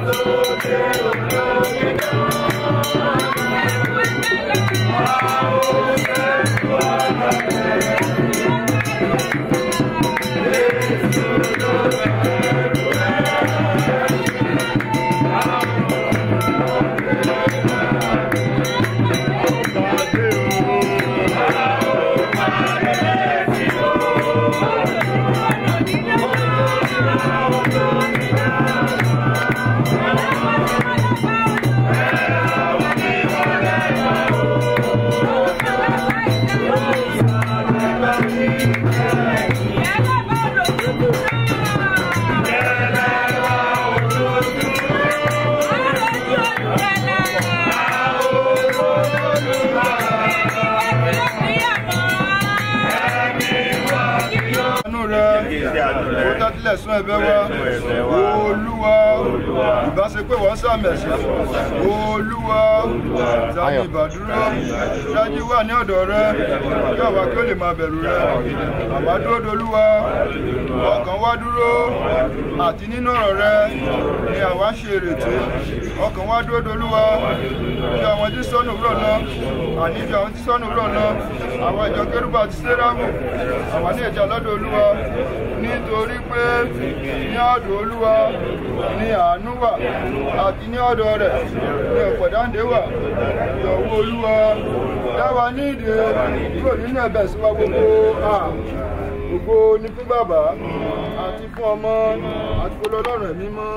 àánú rẹ ó tẹ́tílẹ̀ sún ẹ̀bẹ̀ wa olúwa ìbáṣepé wọ́n sàmẹ̀sì olúwa tàbí ìbàdúró dájú wà ní ọ̀dọ̀ rẹ kí àwa kí ó lè máa bẹ̀rù rẹ àwa dúró dolúwa ọkàn wa dúró àti nínú ọ̀rọ̀ rẹ ni àwa ṣe ìrètí ọkàn wa dúró dolúwa bí àwọn tí sọnù wúrọ̀ náà àní bí àwọn tí sọnù wúrọ̀ náà àwọn ìjọ kérúbù àti sẹ́ráàmù àwa ní ìjà lọ́dọ̀ olúwa nítorí pé ní ọ̀dọ̀ olúwa ni àánú wà àti ní ọ̀dọ̀ rẹ̀ ni ọ̀pọ̀dáǹdé wà ìyọ̀wó olúwa dáwà ní ìdè kúrò nínú ẹ̀bẹ̀ sí wa gbogbo à gbogbo ní fún bàbá àti fún ọmọ àti fún ọlọ́run ẹ̀mí mọ́.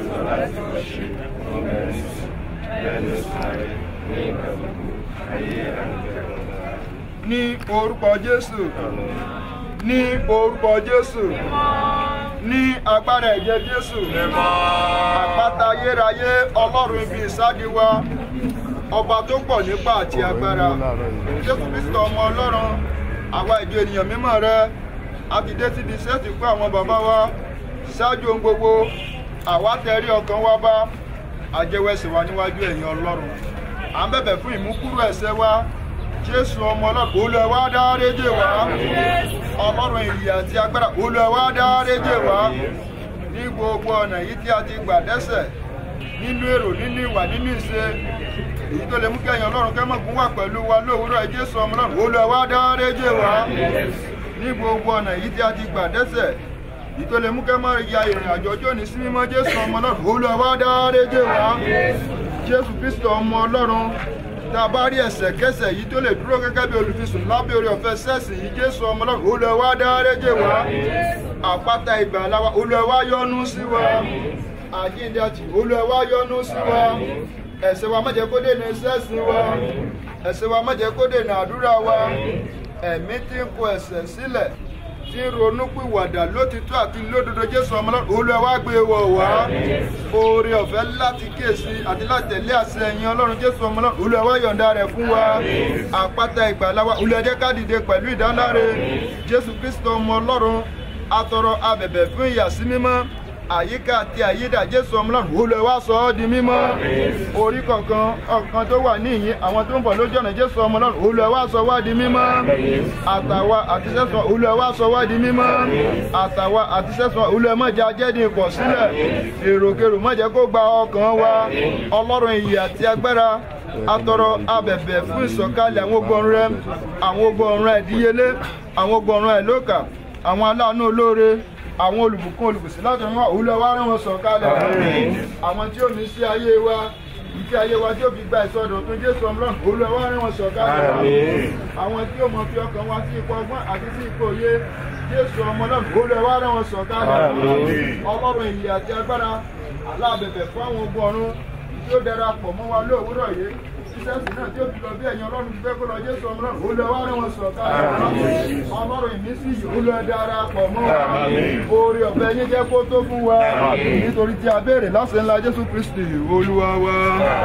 ní orúkọ jésù ní orúkọ jésù ní agbára ẹ̀jẹ̀ jésù àpáta ayérayé ọlọ́run ibi ìsádi wa ọba tó pọ̀ nípa àti agbára jésù kristo ọmọ ọlọ́run àwa ìjọ ènìyàn mímọ́ rẹ a ti dé síbi sẹ́ẹ̀tì fún àwọn bàbá wa ṣáájú ohun gbogbo àwa tẹrí ọkàn wa bá àjẹwẹsẹ̀ wa níwájú ẹ̀yìn ọlọ́run à ń bẹ̀bẹ̀ fún ìmúkúrò ẹ̀ṣẹ̀ wa jésù ọmọ ọlọ́run olùwà dáréjì wá ọlọ́run ìyè àti agbára olùwà dáréjì wá ní gbogbo ọ̀nà yìí tí a ti gbà dẹ́ṣẹ̀ nínú èrò nínú ìwà nínú ìṣe èyí tó lè mú kẹyìn ọlọ́run kẹ́mọ̀gún wà pẹ̀lú wa lówùúrọ̀ ẹ jésù ọmọ ọlọ́run olùwà dáréjì wá ní gbogbo ọ̀nà yìí tí a ti gbà dẹ́ṣẹ̀ èyí tó lè mú kẹ́mọ̀ ya ìrìn àjò ọjọ́ ní sí mímọ́ jésù ọmọ ọlọ́run olùwà dáréjì wá jésù kristo ọmọ ọlọ́run tá a bá rí ẹsẹ̀kẹsẹ̀ yìí tó lè dúró gẹ́gẹ́ bí olùfisùn lábẹ́ orí ọ̀fẹ́ sẹ́ẹ̀sì yìí jésù ọmọ ọlọ́run olùwà dáréjì wá àpáta ìgbàlà wa olùwà yọ́nú sí wa àjíǹde àti olùwà yọ́nú sí wa ẹ̀ṣẹ̀ wa má jẹ́ kó dènà sẹ́ẹ̀sì wa ẹ̀ṣẹ̀ wa má jẹ́ kó dènà àdúrà wa ẹ̀mí tí ń kọ ẹ̀ṣẹ̀ sílẹ̀ tí ń ronú pìwàdà lótìtọ́ àti lódodo jésù ọmọ ọlọ́run olùwà gbé wọ̀ wá oore ọ̀fẹ́ láti kíyèsí àti láti tẹ̀lé àṣẹ ẹ̀yìn ọlọ́run jésù ọmọ ọlọ́run olùwà yọ̀ǹda rẹ̀ fún wa àpáta ìgbàlà wa olùwà jẹ́ ká dìde pẹ̀lú ìdáláre jésù kristo ọmọ ọlọ́run atọrọ abẹ̀bẹ̀ fún ìyàsí mímọ́ àyíká àti àyídà jésù ọmọlọ́run olùwà sọ ọ́ di mímọ́ orí kọ̀ọ̀kan ọ̀kan tó wà níyìn àwọn tó ń bọ̀ lójú ọ̀nà jésù ọmọlọ́run olùwà sọ wá di mímọ́ àtàwa àti sẹ́sùn olùwà sọ wá di mímọ́ àtàwa àti sẹ́sùn olùwà mọ̀jẹ̀ ajẹ́dì pọ̀ sílẹ̀ èròkèrò mọ̀jẹ̀ kó gba ọkàn wa ọlọ́run ìyè àti agbára atọrọ abẹ̀bẹ̀ fún ìsọ̀kalẹ̀ àwọn ogun ọ̀run rẹ àwọn ogun ọ̀run rẹ ìdíyelé àwọn ogun ọ̀run rẹ lókà àwọn aláàánú olóore àwọn olùbùkún olùbùsí láti rán wa òun lọ wá rán wọn sọ̀kalẹ̀ àwọn tí ó ní sí ayé wa ìfẹ́ ayé wa tí ó fi gba ìsọdọ̀ tó jésù ọmọlọ́run òun lọ wá rán wọn sọ̀kalẹ̀ àwọn tí ó mọ fi ọkàn wa sí ipò ọgbọ́n àti sí ipò òye jésù ọmọlọ́run òun lọ wá rán wọn sọ̀kalẹ̀ ọlọ́run ìyè àti agbára aláàbẹ̀bẹ̀ fún àwọn ogun ọ̀run tí ó darapọ̀ mọ́ wa lóòwúrọ̀ yìí sísẹ́sì náà tí ó fi lọ bí ẹ̀yin ọlọ́run ti fẹ́ kó lọ jésù ọmọlọ́run ó lọ wá rán wọn sọ̀ká ọlọ́run ìmísí yìí ó lọ darapọ̀ mọ́ wa oore ọ̀fẹ́ yín jẹ́ kó tó fún wa nítorí tí a béèrè lásìkò ńlá jésù kristi olúwa wa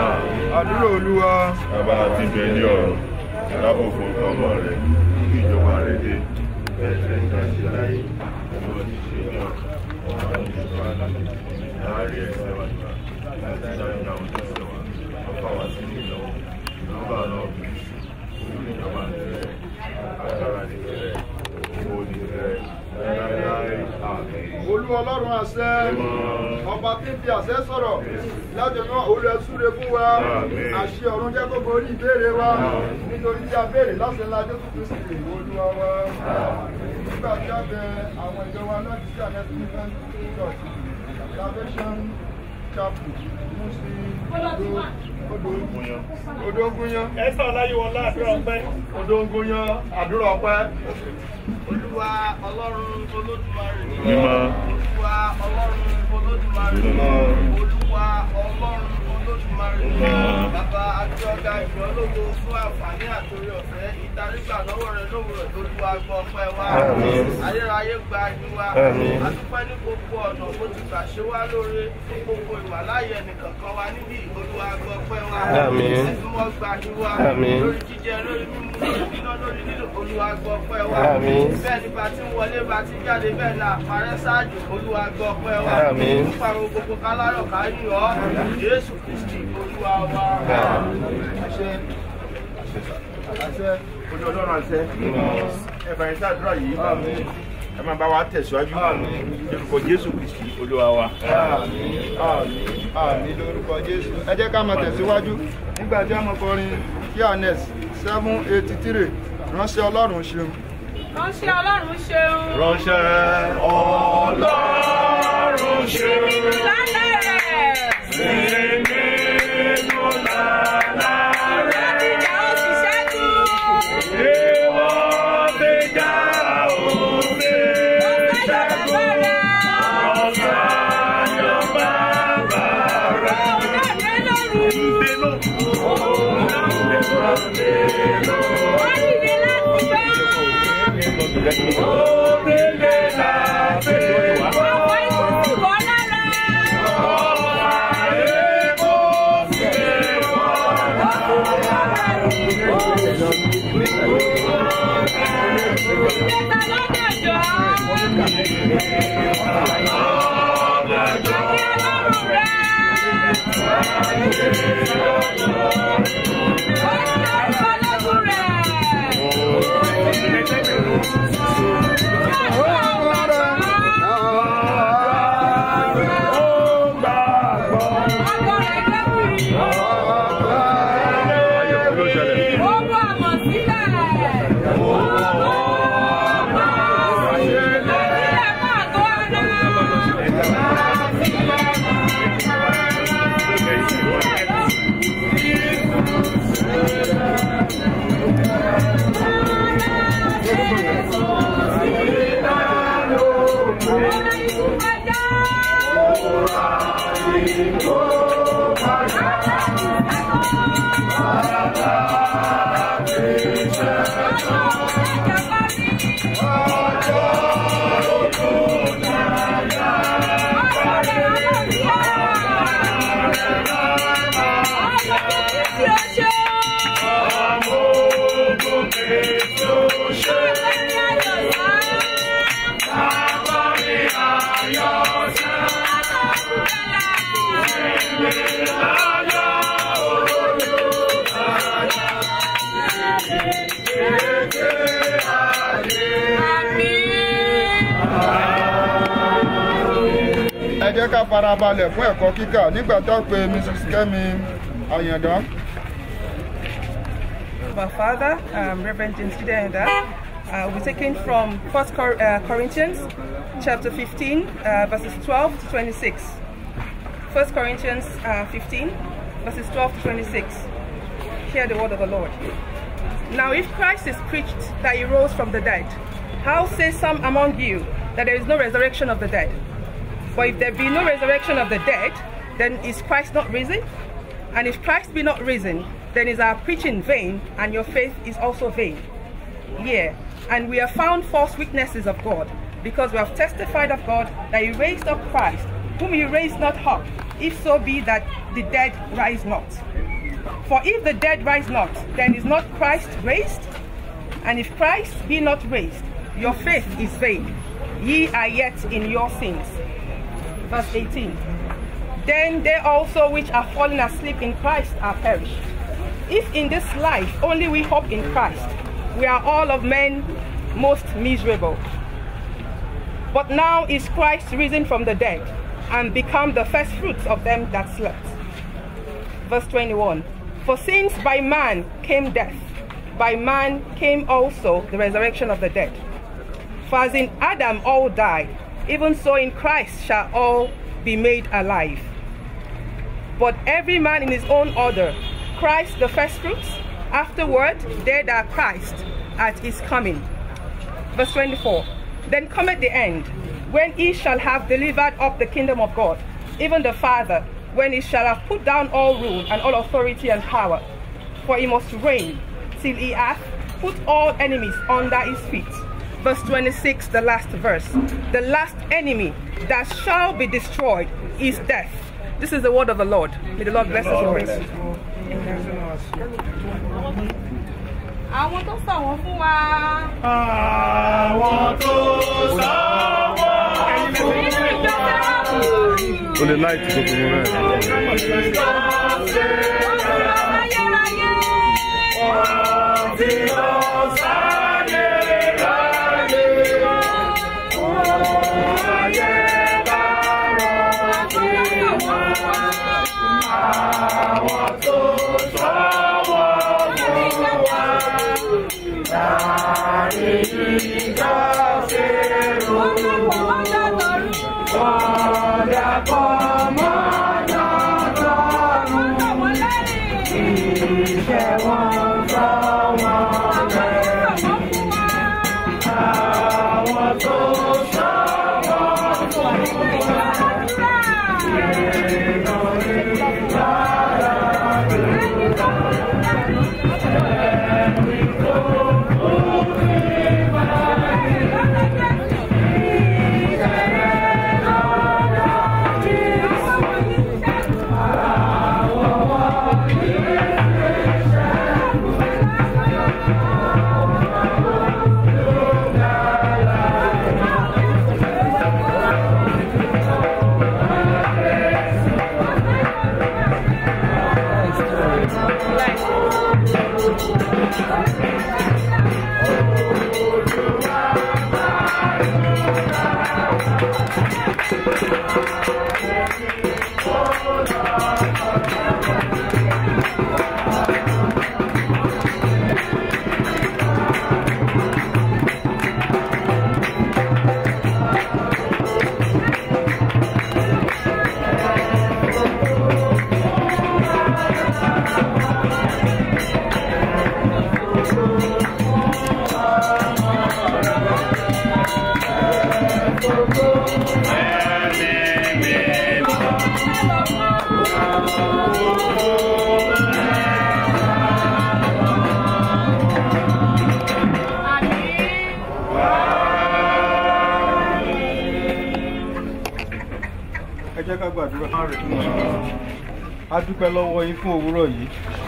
àdúrà olúwa. bàbá àti bẹ́ẹ̀ni ọ̀rọ̀ alábòfò ọmọ rẹ̀ kí ìjọba rẹ̀ dé ẹ̀sẹ̀ ìdájí láyé ẹ̀rọ ìṣe náà ọ̀rọ̀ ìṣèjọba aláṣẹ láàárín ẹ̀sẹ̀ wa nígbà láti dájú àwọn tó ṣe wà ọkọ̀ wá sí ìlọ ìjọba náà bí ìjọba nìrẹ̀ agbára nìrẹ̀ owó nìrẹ̀ láíláí àmì. olú ọlọ́run àṣẹ ọba tí ń fi àṣẹ sọ̀rọ̀ láti rán olú ẹ̀súre fún wa Àmín. àṣẹ ọ̀run jẹ́ gbogbo orí ìbéèrè wa nítorí tí a béèrè láti ńlá jésù kristi olúwa wa nígbà tí a bẹ àwọn ìjọ wa náà ti sí àmì stephen church salvation chapel musi odo odógúnyán Esther Ọláyíwọlá àdúrà ọpẹ́. odógúnyán àdúrà ọpẹ́ Olúwa ọlọ́run olódùmarè. Mímọ́. Olúwa ọlọ́run olódùmarè. Mímọ́. Olúwa ọlọ́run olódùmarè. Mímọ́. Bàbá àti ọ̀gá ìjọ lógo fún àǹfààní àtòrí ọ̀fẹ́ ìtarígbà lọ́wọ́ rẹ lówùrọ̀ Olúwa gbọ́ ọpẹ́ wa. Àmín. Ayérayé gba ẹni wa. Àmín. Àdúpẹ́ ní gbogbo ọ̀nà bó ti gbà ṣe wá lóore fún gbogbo ìwàláyé ẹnìkankan wa níbí Olúwa gbọ́ ọpẹ́ wa. Àmín. Ẹ̀sùn mọ́ gba ẹni wa. Àmín. Lórí jíjẹ lórí mímú lórí níná lórí nílò Olúwa gbọ́ ọpẹ́ wa Àmín. bẹ́ẹ̀ ni bá ti ń wọlé bá ti ń jáde bẹ́ẹ̀ ni àparẹ́ ṣáájú olúwa gbọ́ ọpẹ́ wa Àmín. nípa àwọn gbogbo kálárọ̀ káyìn ọ́ jésù kristi olúwa wa. àṣẹ àṣẹ Ojú ọlọ́run àṣẹ. Ẹ fàyín sí àdúrà yìí. Ẹ máa bá wa tẹ̀síwájú. Lórúkọ Jésù Kristi Olúwa wa. àmín àmín àmín lórúkọ jésù ẹ jẹ́ ká máa tẹ̀síwájú nígbà tí a mọ̀ kọrin kíanes seven eighty three ránṣẹ́ ọlọ́run ṣeun. ránṣẹ́ ọlọ́run ṣeun. Ránṣẹ́ ọlọ́run ṣe lálẹ́ rẹ̀. láti ìjà ó sì ṣẹ́gun. Èèwọ̀ ti já òde ọ̀sẹ̀ bàbá rẹ̀. ọ̀sán bàbá rẹ̀. òun náà dé lóru. wọ́n dìde láti gbá. Òdìdé láti wá. àwọn ikú sì wọ́ lára. Èèwọ̀ ti wá. ìjẹta lọ́dọ̀jọ́. àti ọlọ́run rẹ̀. ó ń lọ ìfọlọ́gùn rẹ̀. Ó gbàgbọ́. ẹ jẹ́ ká farabalẹ̀ fún ẹ̀kọ́ kíkà nígbà tá a pe mrs kẹ́mi àyàndá. Our Father, um, Reverend James Gidenda, uh, will be taken from 1 Cor- uh, Corinthians chapter 15, uh, verses 12 to 26. 1 Corinthians uh, 15, verses 12 to 26. Hear the word of the Lord. Now, if Christ is preached that he rose from the dead, how say some among you that there is no resurrection of the dead? For if there be no resurrection of the dead, then is Christ not risen? And if Christ be not risen, then is our preaching vain, and your faith is also vain. Yea, and we have found false witnesses of God, because we have testified of God that he raised up Christ, whom he raised not up, if so be that the dead rise not. For if the dead rise not, then is not Christ raised? And if Christ be not raised, your faith is vain. Ye are yet in your sins. Verse 18. Then they also which are fallen asleep in Christ are perished. If in this life only we hope in Christ, we are all of men most miserable. But now is Christ risen from the dead and become the first fruits of them that slept. Verse 21 For since by man came death, by man came also the resurrection of the dead. For as in Adam all died, even so in Christ shall all be made alive. But every man in his own order Christ the firstfruits, afterward they that are Christ at his coming. Verse 24 Then cometh the end, when he shall have delivered up the kingdom of God, even the Father, when he shall have put down all rule and all authority and power. For he must reign till he hath put all enemies under his feet. Verse 26, the last verse. The last enemy that shall be destroyed is death. This is the word of the Lord. May the Lord bless us and praise you. àwọn tó sọ wọn fún wa. Àwọn tó sáwọ́ o lè láìtì tó fún mi náà. tí lọ sáyé ráyé. Ayé bá rọ̀ àwọn tó sáwọ́ fún wa. Láàrin ìjà fèrò. Ọ̀dà kan mọ́nà lọ́rùn. Ìṣẹ́ wọn sọ wọn rẹ̀. Àwọn tó sọ wọn fún ẹ jẹ́ ká gbàdúrà. a dúpẹ́ lọ́wọ́ yín fún òwúrọ̀ yìí.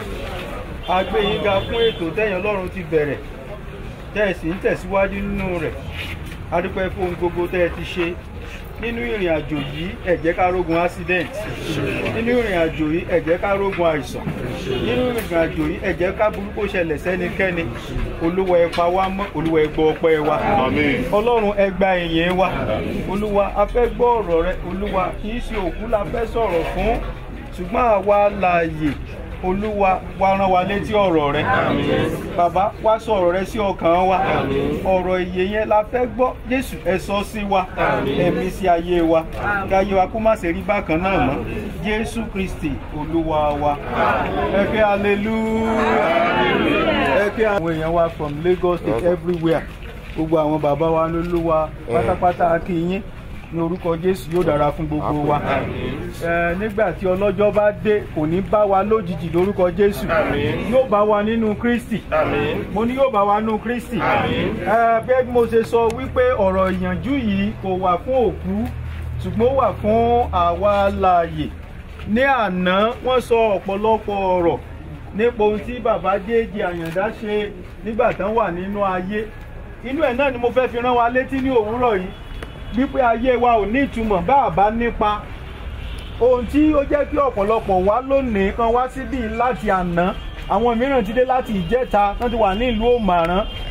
a gbé yín ga fún ètò tẹ́yìn ọlọ́run ti bẹ̀rẹ̀ tẹ́ ẹ sì ń tẹ̀síwájú nínú rẹ̀. a dúpẹ́ fún ohun gbogbo tẹ́ ẹ ti ṣe. nínú ìrìn àjò yìí ẹ jẹ́ ká rógun accident. nínú ìrìn àjò yìí ẹ jẹ́ ká rógun àìsàn. nínú ìrìn àjò yìí ẹ jẹ́ ká burúkú ṣẹlẹ̀ sẹ́nikẹ́ni. olúwa ẹ pa wá mọ́ olúwa ẹ gbọ́ ọpẹ́ wa. Àmín. ọlọ́run ẹ gba ìyẹn wa. olúwa a fẹ́ gbọ́ ọ̀rọ̀ rẹ olúwa kì í ṣe òkú la fẹ́ sọ̀rọ̀ fún ṣùgbọ́n àwa láàyè olúwa wa rán wa létí ọ̀rọ̀ rẹ bàbá wá sọ ọ̀rọ̀ rẹ sí ọkàn wa ọ̀rọ̀ ìyè yẹn la fẹ́ gbọ́ jésù ẹ sọ sí wa ẹ̀mí sí ayé wa káyé wa kó má ṣe rí bákan náà mọ́ jésù kristi olúwa wa ẹ kẹ́ hallelujah ẹ kẹ́ àwọn èèyàn wa from lagos state everywhere gbogbo àwọn bàbá wa lólúwa pátápátá kí yín ní orúkọ jésù yóò dára fún gbogbo wa Ẹ, nígbà tí ọlọ́jọ́ bá dé kò ní bá wa lójijì lórúkọ jésù yóò bá wa nínú kristi mo ní yóò bá wa nínú kristi Ẹ, bẹ́ẹ̀ bí mo ṣe sọ wípé ọ̀rọ̀ ìyànjú yìí kò wà fún òkú ṣùgbọ́n ó wà fún àwa láàyè ní àná wọ́n sọ ọ̀pọ̀lọpọ̀ ọ̀rọ̀ nípa ohun tí bàbá jéèjì àyàndá ṣe nígbà tán wà nínú ayé inú ẹ̀ náà ni mo fẹ́ fi rán wa létí ní òwúrọ̀ yìí wípé ayé wa ò ní ìtumọ̀ bá a bá nípa ohun tí ó jẹ́ kí ọ̀pọ̀lọpọ̀ wá lónìí kan wá síbí láti àná àwọn mìíràn ti dé láti ìjẹta wọ́n ti wà ní ìlú òmàrán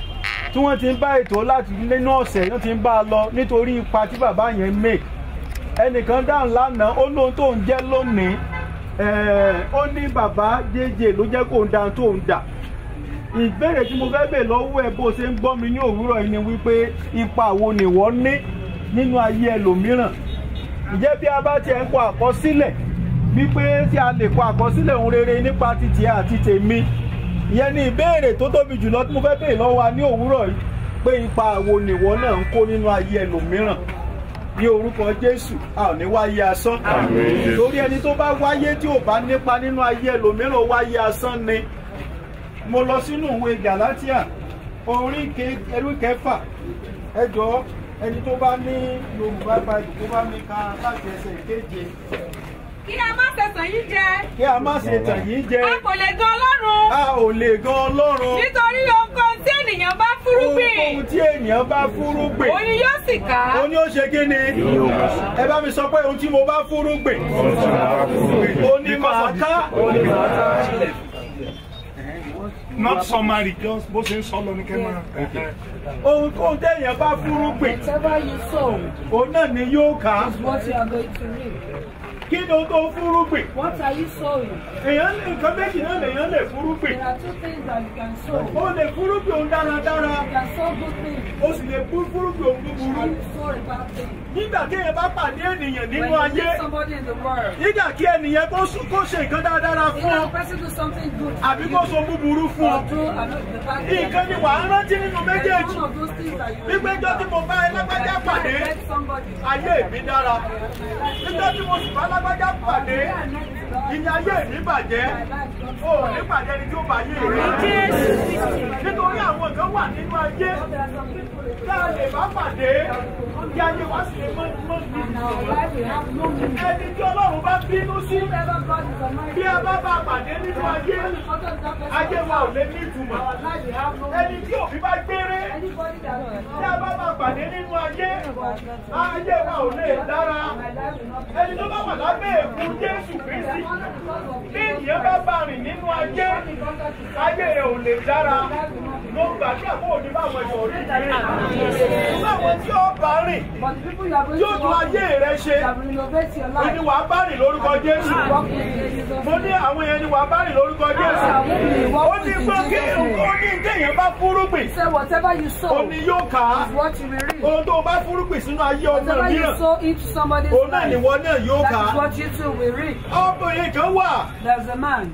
tí wọ́n ti ń bá ètò láti nínú ọ̀sẹ̀ wọ́n ti ń bá a lọ nítorí ipa tí bàbá yẹn make ẹnìkan dáhùn lánàá ó lóhun tó ń jẹ́ lónìí ẹ̀ẹ́, ó ní bàbá jẹ́jẹ́ ló jẹ́ kó ń da tó ń dà ìbéèrè tí mo fẹ́ bè lọ́wọ́ ẹ bó ṣe ń gbọ́ mi ní òwúrọ̀ yìí ni wípé ipa wo nìwọ ní nínú ayé ẹlòmíràn ǹjẹ́ bí a bá tiẹ̀ ń kọ àkọsílẹ̀ wípé tí a lè kọ àkọsílẹ̀ ohun rere nípa títì àti tèmi ìyẹn ni ìbéèrè tó tóbi jùlọ tí mo fẹ́ bèèrè lọ́wọ́ wa ní òwúrọ̀ yìí pé ipa wo nìwọ náà ń kó nínú ayé ẹlòmíràn ní orúkọ jésù a ò ní wáyé asán Àmín. torí ẹni tó bá wáyé tí ò bá nípa nínú ayé ẹlòmíràn ó wáyé asán ni mo lọ sínú ìwé galatia orí ke- ẹrú kẹfà ẹ jọ̀ọ́ ẹni tó bá ní yorùbá báyìí tó bá ní ká láti ẹsẹ̀ keje Kí a má ṣẹ̀sán yín jẹ. kí a má ṣe tàn yín jẹ A kò lè gan Ọlọ́run. a ò lè gan ọlọ́run Nítorí ohunkóhun tí ènìyàn bá fúrúgbìn, ohun tí ènìyàn bá fúrúgbìn òun ni yóò sì ká. ó ní ó ṣe kí ni ẹ bá mi sọ pé ohun tí mo bá fúrúgbìn ó ní màá ká not summary just bó ṣe ń sọ lọ ní kẹ́mọ́. ohun tó ń téèyàn bá fúrúgbìn Whatever you sow òun náà ni yóò ká is what you are going to reap. kí ni ohun tó ń fúrúgbìn What are you sowing? èèyàn lè nǹkan méjì náà lèèyàn lè fúrúgbìn There are two things that you can sow. ó lè fúrúgbìn ohun dáradára You can sow good things ó sì lè fú- fúrúgbìn ohun búburú and you sow a bad thing. nígbà tí èèyàn bá pàdé ènìyàn When nínú you ayé meet somebody in the world, nígbà kí ènìyàn kó sùn- kó ṣe nǹkan dáradára fún either ọ the person do something good àbí for kó you so búburú fún ọ or do another the bad thing. nǹkan ni wàá rántí nínú There is méjèèjì one of those things that you wípé jọ́ tí mo bá ẹ lágbájá pàdé met somebody. ayé mi dára níjọ́ tí mo sì bá lágbájá pàdé ìyá ayé mi bàjẹ́ o ò ní pàdé ẹni tí ó bá ayé rẹ nítorí àwọn kan wà nínú ayé tá a lè bá pàdé kí ayé wa sì lè mọ mọ bí ẹni tí ọlọ́run bá bínú sí bí a bá bá pàdé nínú ayé ayé wa ò lè ní ìtumọ̀ ẹni tí òbí bá gbére tí a bá bá pàdé nínú ayé ayé wa ò lè dára ẹni tó bá wà lábẹ́ èkú jésù kristi bí ènìyàn bá bá rìn nínú ayé ayé rẹ̀ ò lè dára mo gbàdúrà kó o ní báwọn ẹ̀sọ́ orí rẹ̀ báwọn tí ó bá rìn But the people you are going tí ó to tún work ayé with, rẹ̀ ṣe that will renovate your ó ní life. wàá bá rìn lórúkọ jésù Work with Jesus. mo ní àwọn yẹn ni wàá bá rìn lórúkọ jésù ó ní gbọ́ kí ó ní téèyàn bá fúrúgbìn Say whatever you ó sow ní is yóò kà á what you will reap. ohun tó o bá fúrúgbìn sínú ayé ọmọ Whatever you mìíràn sow into somebody's òun náà life, nìwọ náà yóò kà that is á what you too will reap. ọmọbìnrin kan wà There's a man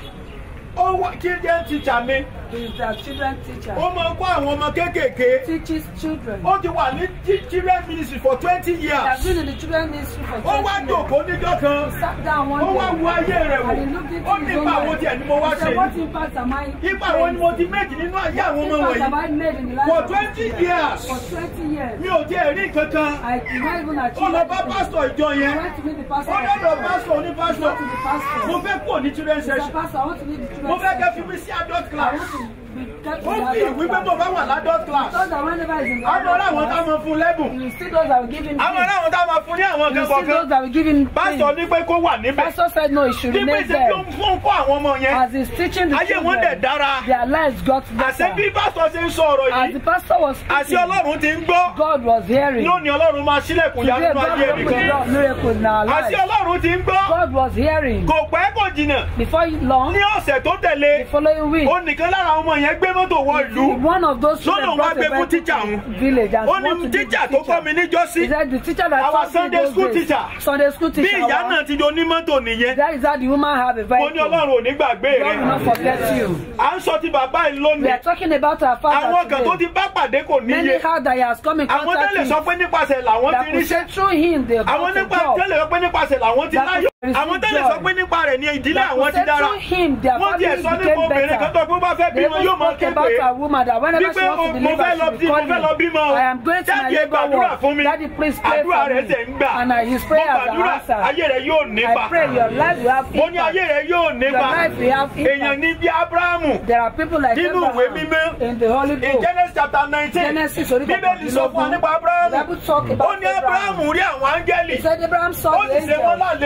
ó wà kí jẹ́ tíṣà mi who is their children teacher. ó máa ń kó àwọn ọmọ kéékèèké Teaches children. ó ti wà ní chi- children ministry for twenty He has years been in the children ministry for ó wá 20 years. jòkó níjọ́ kan He sat down one ó wá day wo ayé rẹ̀ wò and he looked into ó his ní own ipa àwọn life. tiẹ̀ ni mo wá He ṣe said, what impact am I ipa àwọn ni mo ti méjì nínú ayé àwọn ọmọ What impact have I wọ̀nyí made in the life for of twenty children? years For 20 years. mi ò tiẹ̀ rí kankan I did not even ó achieve lọ bá anything. pásítọ̀ ìjọ I yẹn went to meet the pastor. ó lọ́dọ̀ pásítọ̀ oní pásítọ̀ to the pastor. mo fẹ́ kúrò ní children Mr. session Pastor, I want to meet the children. mo fẹ́ kẹ́ fi section. mí sí adult I class want to be kept ó in fi the ìwé pé adult mo class. bá wà ládult class Those that whenever is in the àwọn ará adult àwọn tá a class, máa fún lẹ́bùn you will see those that will give him àwọn gifts. ará àwọn tá a máa fún ní àwọn You nǹkan will see those kọ̀ọ̀kan that will give him pásítọ̀ things. ní pé kó wà níbẹ̀ Pastor said no, he should bí pé remain ṣe bí ó there. ń fún kó àwọn ọmọ yẹn As he's teaching the ayé wọn dẹ̀ children, dára their lives got àṣẹ bí better. pásítọ̀ ṣe ń sọ ọ̀rọ̀ As yìí the pastor was àṣẹ speaking, ọlọ́run ti ń gbọ́ God was hearing. lónìí ọlọ́run máa ṣílẹ̀kùn Today, yanu God ayé opened the nìkan door of miracle in our àṣẹ lives. ọlọ́run ti ń gbọ́ God was hearing. kò pẹ́ kò jìnnà Before long, ní ọ̀sẹ̀ tó tẹ̀lé the following week, ó nìkan lára àwọn ọmọ yẹn gbé mọ́tò wọ ìlú one of those Lọ́nà children wá brought gbé a fún Bible teacher to òun. the village and ó want ní to give tíjà the tó kọ́ teacher. mi níjọ́sí He said the teacher that Our taught me Sunday those school days, teacher. Sunday school bí teacher. ìyá our- náà ti di onímọ́tò nìyẹn That is how the woman have a mo vehicle. ní ọlọ́run ò ní gbàgbé God rẹ will not forget you. à ń sọ ti bàbá yìí We lónìí are talking about our father àwọn kan tó today. ti bá pàdé kò Many níye how that he has come in àwọn contact tẹ́lẹ̀ sọ with. pé nípasẹ̀ làwọn That ti could ríṣẹ́ say through him they àwọn got a nípa job. tẹ́lẹ̀ sọ pé nípasẹ̀ làwọn ti That láyọ̀ could àwọn receive tẹ́lẹ̀ joy. sọ pé nípa rẹ̀ ní ìdílé That àwọn could ti say dára through him their wọ́n tiẹ̀ family sọ nípa became obìnrin kan better. tó pé bá fẹ́ They bímọ even yóò máa spoke about képe a woman that whenever wípé she wants to mo deliver, fẹ́ lọ she bí will mo call fẹ́ lọ bímọ me. o I am going to my jáde labor gbàdúrà fún ward. mi Daddy, please pray àdúrà for rẹ̀ me. tẹ̀ ń gbà And I, his mo prayers are gbàdúrà answered. ayé rẹ̀ yóò nípa I pray your life will have mo ní ayé impact. rẹ̀ yóò Your nípa life will have èèyàn impact. ní bí abrahamu There are people like nínú ìwé Abraham mímọ́ in the Holy in Book. genesis chapter nineteen Genesis orí bíbélì sọ fún wa nípa The abrahamu Bible talk ó about ní abrahamu rí àwọn áńgẹ́lì He said Abraham saw ó the sì ṣe wọ́n angel lálejò and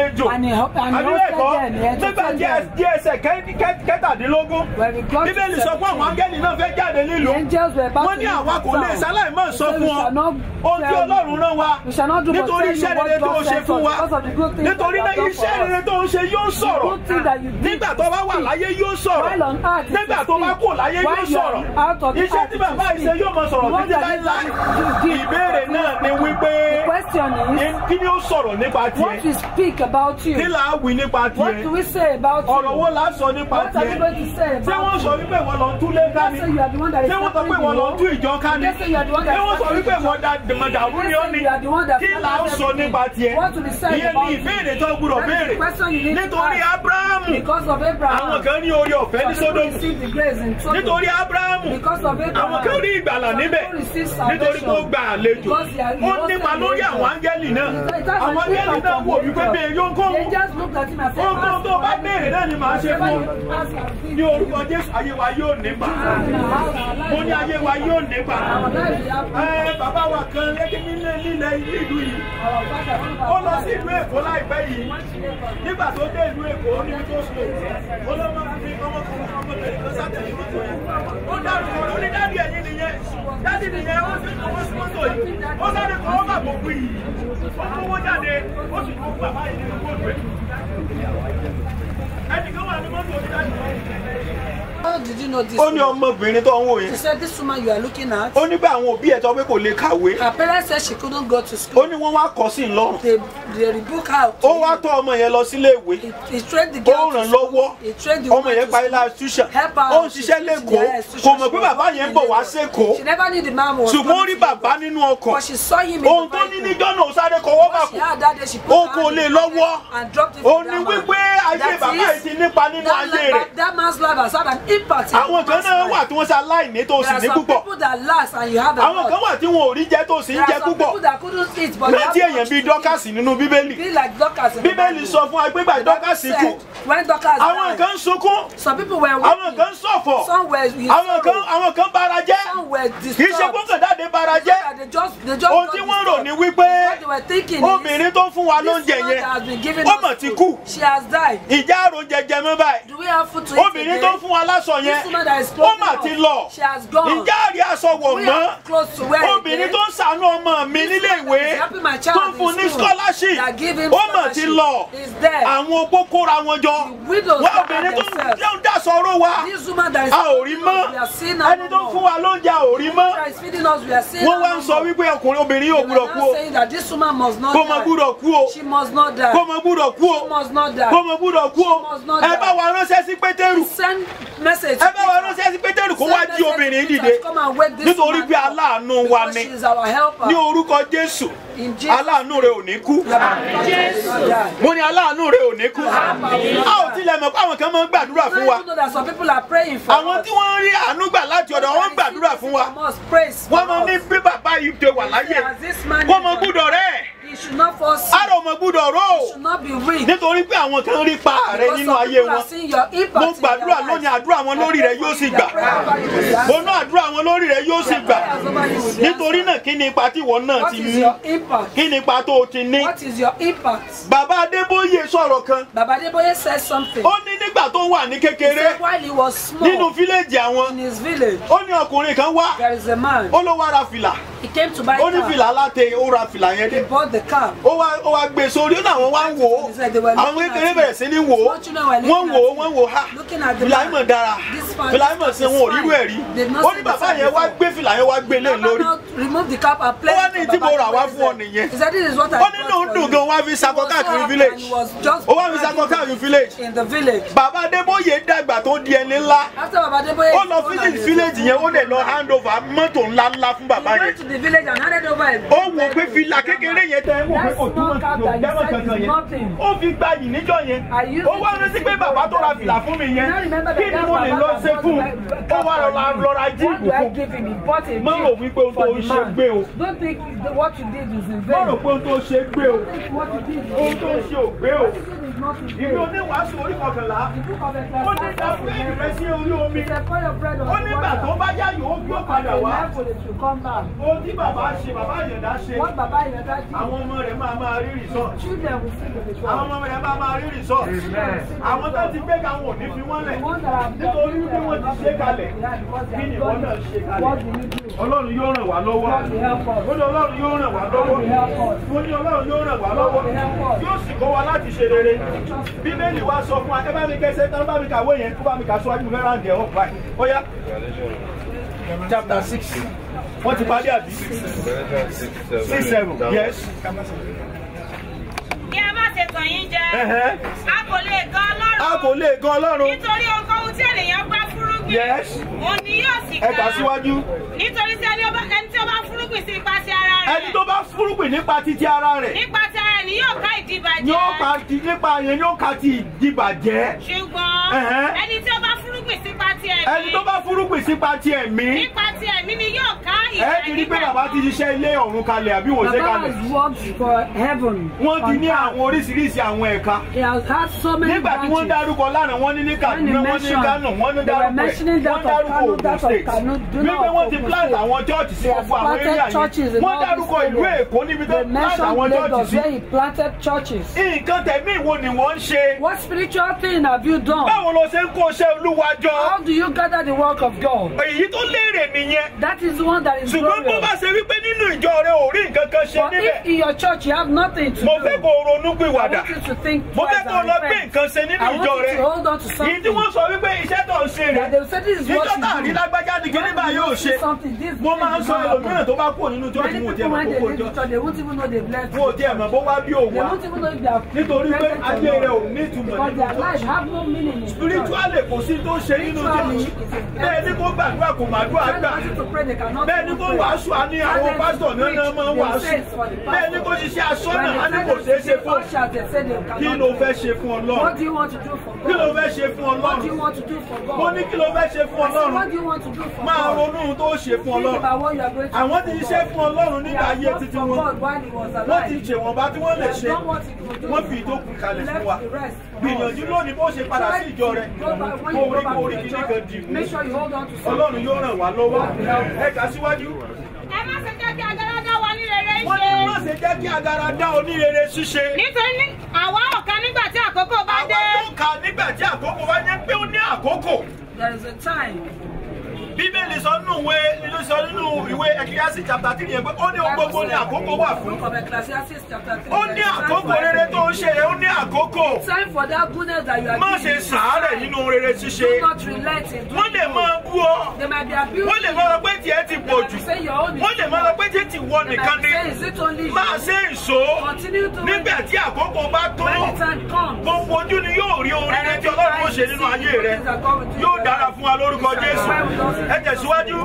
And he helped and he àbí hosted bẹ́ẹ̀ kọ́ them. He nígbà entertained tí them. di ẹsẹ̀ kẹ́- kẹ́- kẹtàdínlógún When we got to bíbélì sọ fún àwọn 17, áńgẹ́lì náà fẹ́ jáde the nílùú angels were about wọ́n to ní leave àwa kò lè town. sáláì mọ̀ sọ They said, fún "We ọ shall not ohun tí tell you. ọlọ́run rán wa We shall not do but nítorí tell you iṣẹ́ what rere tó God ń ṣe said fún for wa us, because of the good things that nítorí you náà have done iṣẹ́ for us. rere tó ń ṣe yóò sọ̀rọ̀ Good thing that you did nígbà tó bá wà láyé yóò sọ̀rọ̀ While on earth, it nígbà will tó bá speak. kú láyé yóò While you are sọ̀rọ̀ out of the iṣẹ́ earth, tí it bàbá will yìí ṣe speak. yóò mọ sọ̀rọ̀ The one títí that láíláí you did ìbéèrè will náà ni speak. wípé The question is, kí ni ó sọ̀rọ̀ nípa what tiẹ̀ we speak about kí you? là á wí nípa What do tiẹ̀ we say about ọ̀rọ̀ wo you? là á sọ nípa What are we tiẹ̀ going to say ṣé wọ́n about sọ you? wípé wọ́n lọ túlé ká They ni say you are the one that is ṣé wọ́n sọ pé scattering wọ́n lọ the tú whole. ìjọ ká ni They say you are the one that ṣé is wọ́n sọ scattering wípé the wọ́n da dàrú They ni ó say ni you are the one that kí là á sọ nípa tiẹ̀ What will be said ìyẹn about ni you? ìbéèrè tó gbúdọ̀ That is béèrè the question you need to nítorí ask. abrahamu Because of Abraham. àwọn kan ní orí ọ̀fẹ́ ní Some people sódòmù received the grace in Sodom. nítorí abrahamu Because of Abraham. àwọn kan rí ìgbàlà Some níbẹ̀ people received nítorí pé ó salvation. gba àlejò Because he had- he ó was nípa an lórí angel. àwọn áńgẹ́lì náà It has àwọn an áńgẹ́lì impact náà on wò the wípé angel. bẹ́ẹ̀ yóò kó They just looked at him and said, ohun tó bá "Ask for béèrè náà ni màá ṣe whatever fún ọ you ask, I'll give ní you." orúkọ jésù ayé wa yóò nípa mo ní ayé wa yóò nípa Our life will have- ẹ bàbá wa kan lẹ́kí nílé nílẹ̀ ìlú yìí Our father, one of ó our lọ sí fathers, ìlú èkó láìpẹ́ yìí nígbà tó dé ìlú èkó níbi tó sùn ó lọ máa fi ọmọkùnrin ọmọbìnrin kan sátẹ̀lé mọ́tò yẹn ó dárúkọ ó ní dádì ẹ̀yìn nìyẹn dádì nìyẹn ó sì kọ́ sí mọ́tò yìí ó sáré kọ́ ọ́ bà bò kú yìí ó kówó jáde ó sì kó bàbá yìí nínú kóòtù ẹ̀ ẹnìkan wà ní mọ́tò onídàájú How did you know this? ó ní ọmọbìnrin tó ń wò She yẹn said, This woman you are looking at, ó ní bá àwọn òbí ẹ̀ tó pé kò lè kàwé her parents said she couldn't go to ó school. ní wọ́n wá kọ́ sí i lọ́rùn They, they rebook her. ó wá tọ́ ọmọ yẹn lọ sílé ìwé He, he trained the ó girl. ràn to school. lọ́wọ́ He trained the ọmọ woman yẹn to parí school. láṣúṣà Help her. ó ń She ṣiṣẹ́ teach in lẹ́kọ̀ọ́ the institution. kò mọ̀ pé bàbá yẹn ń bọ̀ wá sékòó She never knew the man was ṣùgbọ́n ó coming rí to bàbá Lagos. nínú ọkọ̀ But she saw him in ohun the tó ní vehicle. níjọ́ náà ó sáré kọwọ́ bà What she kú had that day, she put ó her kò hand lè in the lọ́wọ́ pocket and dropped it ó for ní that man. wípé ayé That bàbá is- yìí ti nípa nínú that, ayé rẹ̀ life- that man's life has had an impact in àwọn kan man's náà life. wà tí wọ́n ṣe aláìní tó There sì are ní some púpọ̀ people that last and you have a àwọn lot. kan wà tí wọn ò rí jẹ tó sì ń There jẹ are some púpọ̀ people that couldn't eat but they rántí have èèyàn much bíi to eat. dọ́kàsì nínú bíbélì Be like Dorcas in the bíbélì Bible. sọ fún wa pé gbà The Bible dọ́kàsì said, kú When Dorcas àwọn died, kan ń sunkún some people were àwọn weeping. kan ń ṣọ̀fọ̀ Some were in àwọn kan sorrow. àwọn kan bara jẹ́ Some were kì í ṣe disturbed. gbọ́ngàn dáde bara jẹ́ That They just, they just ohun got tí wọ́n rò disturbed. ní wípé What they were thinking is, obìnrin tó fún wa this lóúnjẹ woman yẹn that has been giving ó us mọ̀ ti food, kú She has died. ìjà àrò jẹjẹ mọ́ báyìí Do we have food to eat obìnrin tó again? fún wa láṣọ yẹn This woman that is ó clothing mà us, ti lọ She has gone. ìjà àrí aṣọ wọ̀ We mọ́ have clothes to wear obìnrin again. tó ń ṣàánú ọmọ mi This nílé woman ìwé that is helping my child tó ń in fún ní school, scholarship that give him ó mà ti scholarship, lọ is there. àwọn opó kóra wọn jọ widows wọ́n gather obìnrin tó themselves. ń dá sọ̀rọ̀ wa This woman that is a ò rí mọ́ we are seeing her ẹni no tó fún more. wa lóúnjẹ a ò rí mọ́ That is feeding us, we are seeing wọ́n her wá no ń sọ more. wípé ọkùnrin obìnrin yóò They were gbúdọ̀ kú now o saying that this woman must not kó mọ die. gbúdọ̀ kú o She must not die. kó mọ gbúdọ̀ kú o She must not die. kó mọ gbúdọ̀ kú o must not ẹ die. bá wa ránṣẹ́ sí pétérù Send message. ẹ bá wa ránṣẹ́ sí pétérù kó wá jí obìnrin yìí dìde Come and wake this nítorí woman pé up. aláàánú wa Because ni she is our helper. ní orúkọ jésù In Jesus' aláàánú rẹ ò ní kú name. mo ní aláàánú rẹ ò ní kú a ò tilẹ̀ mọ̀ pé àwọn kan máa ń gbàdúrà fún wa You know that some people are praying for àwọn us. tí wọ́n rí àánú gbà láti ọ̀dọ̀ wọn ń gbàdúrà fún wa Must praise wọ́n for máa ní us. bí bàbá yìí ṣe wà láyé As this man kó is mọ on- gbúdọ̀ rẹ̀ He should not fall sick. ara ò mọ gbúdọ̀ ró He should not be weak. nítorí pé àwọn kan rí pa rẹ Because nínú some ayé people are wọn seeing your impact mo in gbàdúrà their lónìí lives. àdúrà wọn lórí rẹ yóò sì gbà mo ná àdúrà wọn lórí rẹ yóò sì gbà nítorí náà kí ni ipa tí ìwọ náà What ti is ní your impact? kí ni ipa tó o ti ní What is your impact? bàbá adébóyè sọ̀rọ̀ kan Baba Deboye said something. ó ní nígbà tó wà ní He kékeré said while he was small nínú fíléèjì àwọn in his village, ó ní ọkùnrin kan wá there is a man. ó ló wá ra fìlà He came to buy ó ní car. fìlà aláte ó ra fìlà yẹn He dé bought the car. ó wá ó wá gbé sórí ó ní àwọn wá ń wò ó He said they were àwọn looking kékeré at bẹ̀rẹ̀ him. sí ní wò ó Small children were wọ́n looking wò ó at wọ́n him. wò ó ha Looking at the fìlà man. yìí mọ̀ dára This man- fìlà yìí mọ̀ sí this wọn ò man rírú ẹ̀ rí They've not ó seen ní the bàbá same yẹn wá before. gbé fìlà yẹn wá gbé lé Baba lórí now remove the cap and place Ó wá it ní for tí mo Baba rà wá Deboye's fún ọ head. nìyẹn. He said this is what I ó ní bought lóun for dùn you. gan wá fi He sakọ was so káàkiri happy village and he was just ó wá fi sakọ káàkiri village in the village. bàbá adébóyè dàgbà tó di ẹni ńlá After Baba Deboye ó lọ visit village yẹn ó lè lọ hand over mọ́tò ńlá ńlá fún he bàbá went yẹn to the village and handed over a ó wò pé fìlà kékeré yẹn tẹ ẹ wò pé That kò túmọ̀ small cap sí that you òjámọ̀ said kankan is yẹn nothing. ó fi gba yìí níjọ́ yẹn I used ó it wá to rántí see pé bàbá tó ra fìlà fún mi yẹn kí ni mo lè lọ ṣe fún un ó wá lọ́ra lọ́ra jí What do I ìbùkún give him? He bought a má rò gift wípé ohun tó for ń the ṣe man. gbé o Don't think the, what you did is in má rò vain. pé ohun tó ṣe gbé o What you did is ohun tó ń ṣe ò gbé o is not in ìwé vain. oníwàásù orí kọkànlá The book of ó ní Ecclesiastes ìdàpọ̀ ìrẹsì orí omi He said, pour your bread on ó the nígbà tó water. bá yá yòó gbó padà The wá level it will come back. ohun tí bàbá ṣe bàbá àyẹ̀dá ṣe What Baba Yoda did, àwọn ọmọ rẹ̀ máa máa rí rìsọ́ọ̀tì children will see the àwọn result. ọmọ rẹ̀ máa máa rí rìsọ́ọ̀tì àwọn tó ti gbé káwọn ò ní fi wọ́n lẹ̀ The ones that have nítorí wípé wọ́n ti ṣe kalẹ̀ Yeah, because they kí ni have ìwọ done náà it. ṣe What kalẹ̀ do you do? ọlọ́run yóò ràn wá lọ́wọ́ God will help us. ó ní ọlọ́run yóò ràn wá lọ́wọ́ ó ní ọlọ́run yóò ràn wá lọ́wọ́ yóò sì kọ́ wa láti ṣe rere bíbélì wa sọ fún wa ẹ bá mi kẹsẹ́ tán bá mi kàwé yẹn kó bá mi kà síwájú mi fẹ́ ráǹdì ẹ̀ ọ̀pá ẹ̀ ó yá chapter six wọ́n ti parí àbí six seven yes. Kí a má ṣe tàn yín jẹ. Ẹ̀hẹ́. A kò lè gan a Ọlọ́run. kò lè gan ọlọ́run Nítorí ohunkóhun tí ènìyàn gbá fúrúgbìn. Yes. Òun ni yóò sì ẹ kà síwájú Nítorí tí ẹni ó bá- ẹni tí ó bá fúrúgbìn sí ipa ti ara rẹ̀. ẹni tó bá fúrúgbìn nípa títí ara rẹ̀ Nípa ti ara rẹ̀ ni yóò ká ìdìbàjẹ́. yóò ka ti nípa yẹn yóò ka ti ìdìbàjẹ́ Ṣùgbọ́n Ẹ̀hẹ́. ẹni tí ó bá fúrúgbìn sí ipa ti ẹ̀mí. ẹni tó bá fúrúgbìn sípa ti ẹ̀mí Nípa ti ẹ̀mí ni yóò ká ẹ ti rí pé bàbá ti ṣiṣẹ́ ilé ọ̀run kalẹ̀ àbí wọ́n ṣe Baba kalẹ̀ has worked for heaven. wọ́n ti on ní earth. àwọn oríṣiríṣi àwọn ẹ̀ka He has had so many nígbà tí wọ́n branches. dárúkọ lánàá wọ́n ní ní When Kaduna they wọ́n ní mentioned- Kano wọ́n ní they were dárúkọ ẹ̀ mentioning that wọ́n of dárúkọ Kano, Ogun that of state Kano, do not wípé wọ́n ti Ogun plant State. àwọn chọ́ọ̀chì sí They have gbogbo àwọn planted area churches yẹn in wọ́n all dárúkọ these ìlú areas. Èkó níbi tó They plant mentioned àwọn chọ́ọ̀chì Lagos sí where he planted churches. nǹkan tẹ̀mí ìwo ni wọ́n ń ṣe What spiritual thing have you done? báwo ló ṣe ń kó iṣẹ́ olúwa jọ How do you gather the work of God? èyí tó léèrè nìyẹn That is the one that is ṣùgbọ́n bó bá glorious. ṣe wípé nínú ìjọ rẹ ò rí nǹkan kan ṣe But if níbẹ̀ in your church you have nothing to mo do, fẹ́ kó o ronú I pìwàdà want you to think mo twice fẹ́ kó o and lọ gbé repent. nǹkan ṣe nínú I ìjọ want rẹ you to hold on to èyí tí something. wọ́n sọ wípé iṣẹ́ tó ń ṣe rẹ̀ That they will say this is what ìjọ tá a rí you do. lágbájá ni kíní bá yóò ṣe Something, this mo máa ń thing sọ will not ẹlòmíràn happen. tó bá kúrò nínú church Many wọn ò tiẹ̀ people mọ̀ when they kókó leave jọ the church, they won't even know they've left. wọn ò tiẹ̀ mọ̀ bó wá bí òun They wá won't even know if they are nítorí pé present or ayé rẹ ò not. ní ìtumọ̀ Because nínú their church lives have no meaning in church. spiritually kò sí tó ṣe nínú church bẹ́ẹ̀ ni kó gbàdúrà kò má dúrà Tell gbà the person to pray, they cannot bẹ́ẹ̀ ni even kó pray. wàásù á ní àwọn Tell them pásítọ̀ to náà náà preach, máa ń they wàásù say it's for the bẹ́ẹ̀ ni kó pastor. ṣiṣẹ́ aṣọ́nà When á they ní tell kò them ṣeé to ṣe be fún ushers, they say they kí cannot ló do fẹ́ it. ṣe fún What ọlọ́run do you want to do for kí ló God? fẹ́ ṣe fún What do you ọlọ́run want to do for God? mo ní kí ló fẹ́ ṣe fún I said, ọlọ́run What do you want to do for máa God? ronú ohun tó ṣe fún Think ọlọ́run about what you are going to àwọn do ti for ṣiṣẹ́ God. fún ọlọ́run He nígbà has ayé worked títí for wọn God while he was wọ́n ti alive. ṣèwọ̀nba tí wọ́n lè He has ṣe done what he could do. wọ́n fi ìtókù kalẹ̀ fún wa Left the rest. gbìyànjú lónìí bó ṣe padà sí ìjọ rẹ Go back- when kó you go orí back kó to orí the kíní kan dì church, mú make sure you hold on to something. ọlọ́run yóò ràn wá lọ́wọ́ ẹ kà síwájú. Ẹ má ṣe jẹ́ kí agara dá wa ní rere wọ́n ní má ṣe. ṣe jẹ́ kí agara dá onírere ṣíṣe. Nítorí ní àwa ọ̀kan nígbà tí àkókò bá àwa dé. tó kà nígbà tí àkókò bá jẹ́ pé ó ní àkókò. There is a time. bíbélì sọ nínú ìwé nínú sọ nínú ìwé ẹkíyàsí chapter three yẹn pé ó ní ohun gbogbo ní àkókò wà fún. Book of Ecclesiastes chapter 3. ó ní àkókò rere tó ń ṣe yẹn ó ní àkókò. Time for that goodness that you are má doing. ṣe sàárẹ̀ nínú rere ṣíṣe. Do not relent in doing wọ́n lè good. máa bú ọ. They might be abusing wọ́n lè máa lọ pé tiẹ̀ ti pọ̀ jù. Say your own is wọ́n lè máa lọ pé tiẹ̀ ti wọ They nìkan might say, ni. is it only you? máa ṣe ìṣó. Continue to nígbà tí àkókò bá tó. When the time comes. gbogbo ojú ni yóò rí orin rẹ tí ọlọ́run ó ṣe nínú ayé rẹ yóò dára fún wa lórúkọ jésù ẹ tẹ̀síwájú.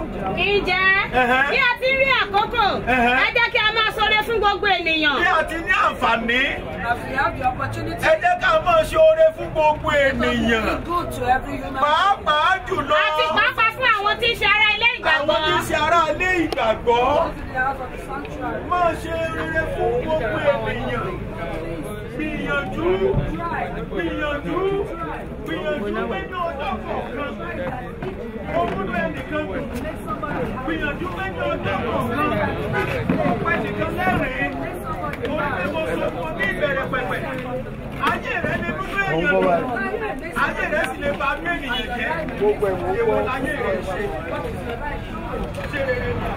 Ǹjẹ́ Ẹ̀hẹ́. bí a ti rí àkókò, Ẹ̀hẹ́. ẹ jẹ́ kí a máa ṣoore fún gbogbo ènìyàn. bí a ti ní àǹfààní As we have the opportunity ẹ jẹ́ ká máa ṣe oore fún gbogbo to ènìyàn be good to every human pàápàá jùlọ Àti pàápàá fún àwọn tí ń ṣe ara ilé àwọn ìgbàgbọ́. tí ń ṣe ará ilé ìgbàgbọ́ Go to the house of the sanctuary. máa ṣe rere fún gbogbo ènìyàn gbìyànjú gbìyànjú gbìyànjú mẹ́ni ọjọ́ kọ̀ọ̀kan owó ẹnìkan dùn gbìyànjú mẹ́ni ọjọ́ kọ̀ọ̀kan ọ̀pẹ nìkan lẹ́rìn-ín orí pé mo sọ fún ọ ní ìbẹ̀rẹ̀ pẹ̀pẹ̀ ayé rẹ lè dúdú èèyàn dùn ayé rẹ sì lè ba mí ènìyàn jẹ́ èwo láyé rẹ ṣe ṣe rere nù.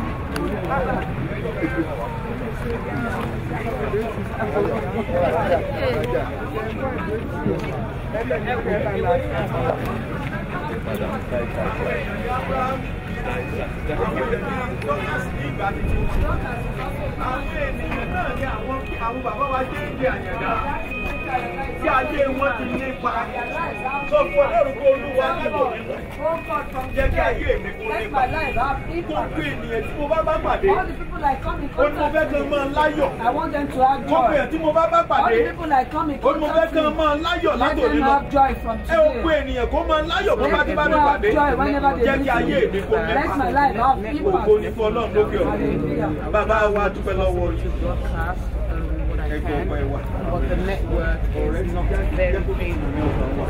àwọn ènìyàn náà ní àwọn àwọn bàbá wa jẹ́ ìdí àyàdá tí ayé wọn ti nípa sọ fún ọlọ́run pé olúwa lábọ̀ mi lọ. Oh God, from Jẹ́ kí today, ayé mi kó let nípa. my life have impact. Gbogbo ènìyàn tí mo bá bá pàdé, All the people I come in ó ní mo fẹ́ contact kan with, máa láyọ̀. I want them to have Gbogbo èèyàn joy. tí mo bá bá All pàdé, the people I come in ó ní mo fẹ́ contact kan with, máa láyọ̀ let látòní them lọ. have joy from Ẹ ò gbogbo today. ènìyàn kó máa láyọ̀ bó bá Let ti bá people mi have pàdé. joy whenever they Jẹ́ kí meet ayé mi me. kó Let nípa. my life have impact. Ògo ni fún ọlọ́run lókè ọ̀run. Hallelujah. Bàbá wa dúpẹ́ lọ́wọ́ yìí. broadcast um, what I Ẹgbẹ́ can, ọpẹ́ wa. but the network is not very favorable.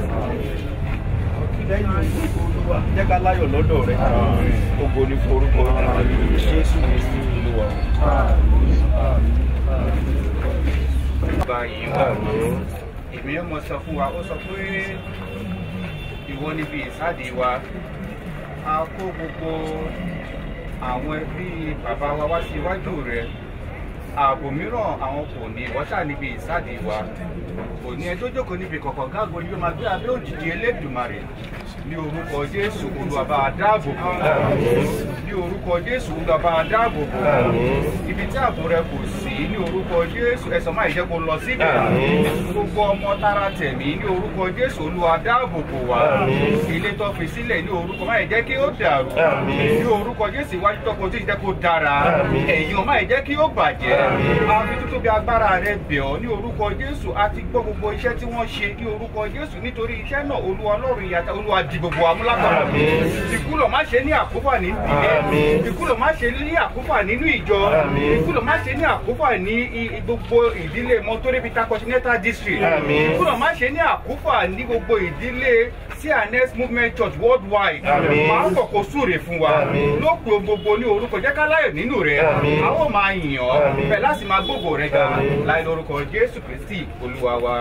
lẹ́yìn ògo olúwa jẹ́ ká láyọ̀ lọ́dọ̀ rẹ̀ ògo ní forúkọ jésù kristi olúwa. bá yìí wà èmi yóò mọ sọ fún wa ó sọ pé ìwọ níbi ìsáde wa a kó gbogbo àwọn ẹbí bàbá wa wá sí iwájú rẹ ààbò mìíràn àwọn kò ní ìwọ́sà níbi ìsáde wa kò ní ẹ tó jókòó níbi kọ̀kọ̀ gáàgó ni yóò máa gbé abẹ́ òjìji elédùmarè ní orúkọ jésù olùwàbà dáàbò bò ní orúkọ jésù olùwàbà dáàbò bò ibi tí ààbò rẹ kò sí ní orúkọ jésù ẹ̀sán máa jẹ́ kó lọ síbẹ̀ gbogbo ọmọ tara tẹ̀mí ní orúkọ jésù olúwa dáàbò bò wá ilé tó fi sílẹ̀ ní orúkọ máa jẹ́ kí ó dàrú ní orúkọ jésù iwájú tọkọ tó jẹ́ kó dára ẹ̀yìn máa jẹ́ kí ó bàjẹ́ àfi tó tóbi agbára rẹ bẹ̀ ọ́ ní orúkọ jésù àti gbọ́ gbogbo iṣẹ́ tí wọ́n ṣe ní orúkọ jésù nítorí iṣẹ́ náà olúwa ọlọ́run ìyàtọ̀ olúwa di gbogbo amúlápapọ̀ ìkúlọ̀ má ṣe ní àkófà ní ìdílé ìkúlọ̀ má ṣe ní àkófà nínú ìjọ ìkúlọ̀ má ṣe ní àkófà ní i- i- gbogbo ìdílé mọ́tòrébítà continental district ìkúlọ̀ má ṣe ní àkófà ní gbogbo ìdílé cns movement church worldwide máa ń bọ̀ kó súre fún wa lópin gbogbo ní orúkọ jẹ́ ká láyọ̀ nínú rẹ̀ a ó máa yìn ọ́ bẹ́ẹ̀ láti máa gbógo rẹ̀ ga láì lórúkọ jésù kristi olúwa wa.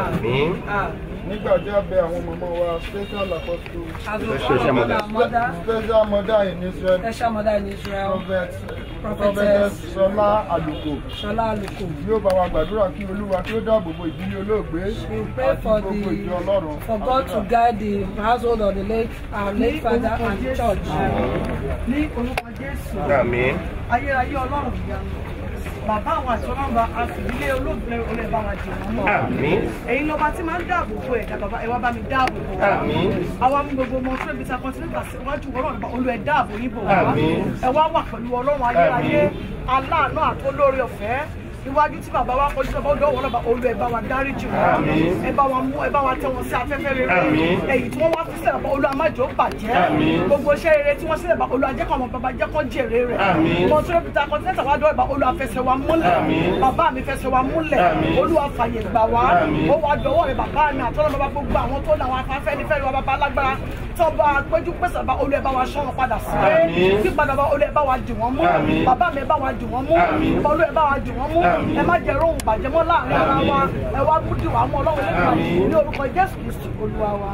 nígbà tí a bẹ àwọn mọ̀mọ́ wa special apostle As we call upon our mother, special mother in Israel special mother in Israel, prophet Prophetess prophetess Ṣọlá Àlùkò Shola Aluko. yóò bá wa gbàdúrà kí olúwa kí ó dáàbò bo ìdílé olóògbé We pray for gbogbo ìjọ the ọlọ́run. for God to guide the household of the late our late father and the church. ní orúkọ jésù ayérayé ọlọ́run ìyanu bàbá àwọn àti ọlọ́run bá àfìdílé olóògbé olè bá wa dì wọ́n mọ́ ẹ̀yin lọ́ba tí máa ń dáàbò bo ẹ̀dá bàbá ẹ wá bá mi dáàbò bò wá àwa mú gbogbo ọmọ tó ibi sakọ sílẹ̀ síwájú ọlọ́run bá olú ẹ̀ dáàbò yín bò wá ẹ wá wà pẹ̀lú ọlọ́run ayérayé aláàánú àtolórí ọ̀fẹ́ iwájú tí bàbá wa kọjú bàbá ọdọ wọn lọba olú ẹ bá wa dáríjì wọn ẹ bá wa mú ẹ bá wa tẹ wọn sí afẹ́fẹ́ rere èyí tí wọ́n wá fi sílẹ̀ bá olú amájò bàjẹ́ gbogbo iṣẹ́ rere tí wọ́n sílẹ̀ bá olú ajẹ́kọ̀ ọmọ bàbá jẹ́kọ̀ jèrè rẹ̀ mọ tó rẹpìtà kọ́ńtínẹ́tà wá dọ́ọ̀bà olú afẹsẹ̀ wa múlẹ̀ bàbá mi fẹsẹ̀ wa múlẹ̀ olú afàyè gbà wá ó wá dọwọ́ rẹ̀ bàbá mi àtọ́nà bàbá gbogbo àwọn tó làwọn afáfẹ́ ní fẹ́ẹ́ wa bàbá alágbára tó bá péjú pèsè bá olú ẹ bá wa ṣọ́ wọn padà sílé pípadà bá olú ẹ bá wa dì wọ́n mú bàbá mi ẹ bá wa dì wọ́n mú olú ẹ bá wa dì wọ́n mú ẹ má jẹ́ rohùn bàjẹ́ mọ́ láàrin ara wa ẹ wá kú dì wá mọ́ ọlọ́run lẹ́gbàá ní orúkọ jésù kristu olúwa wa.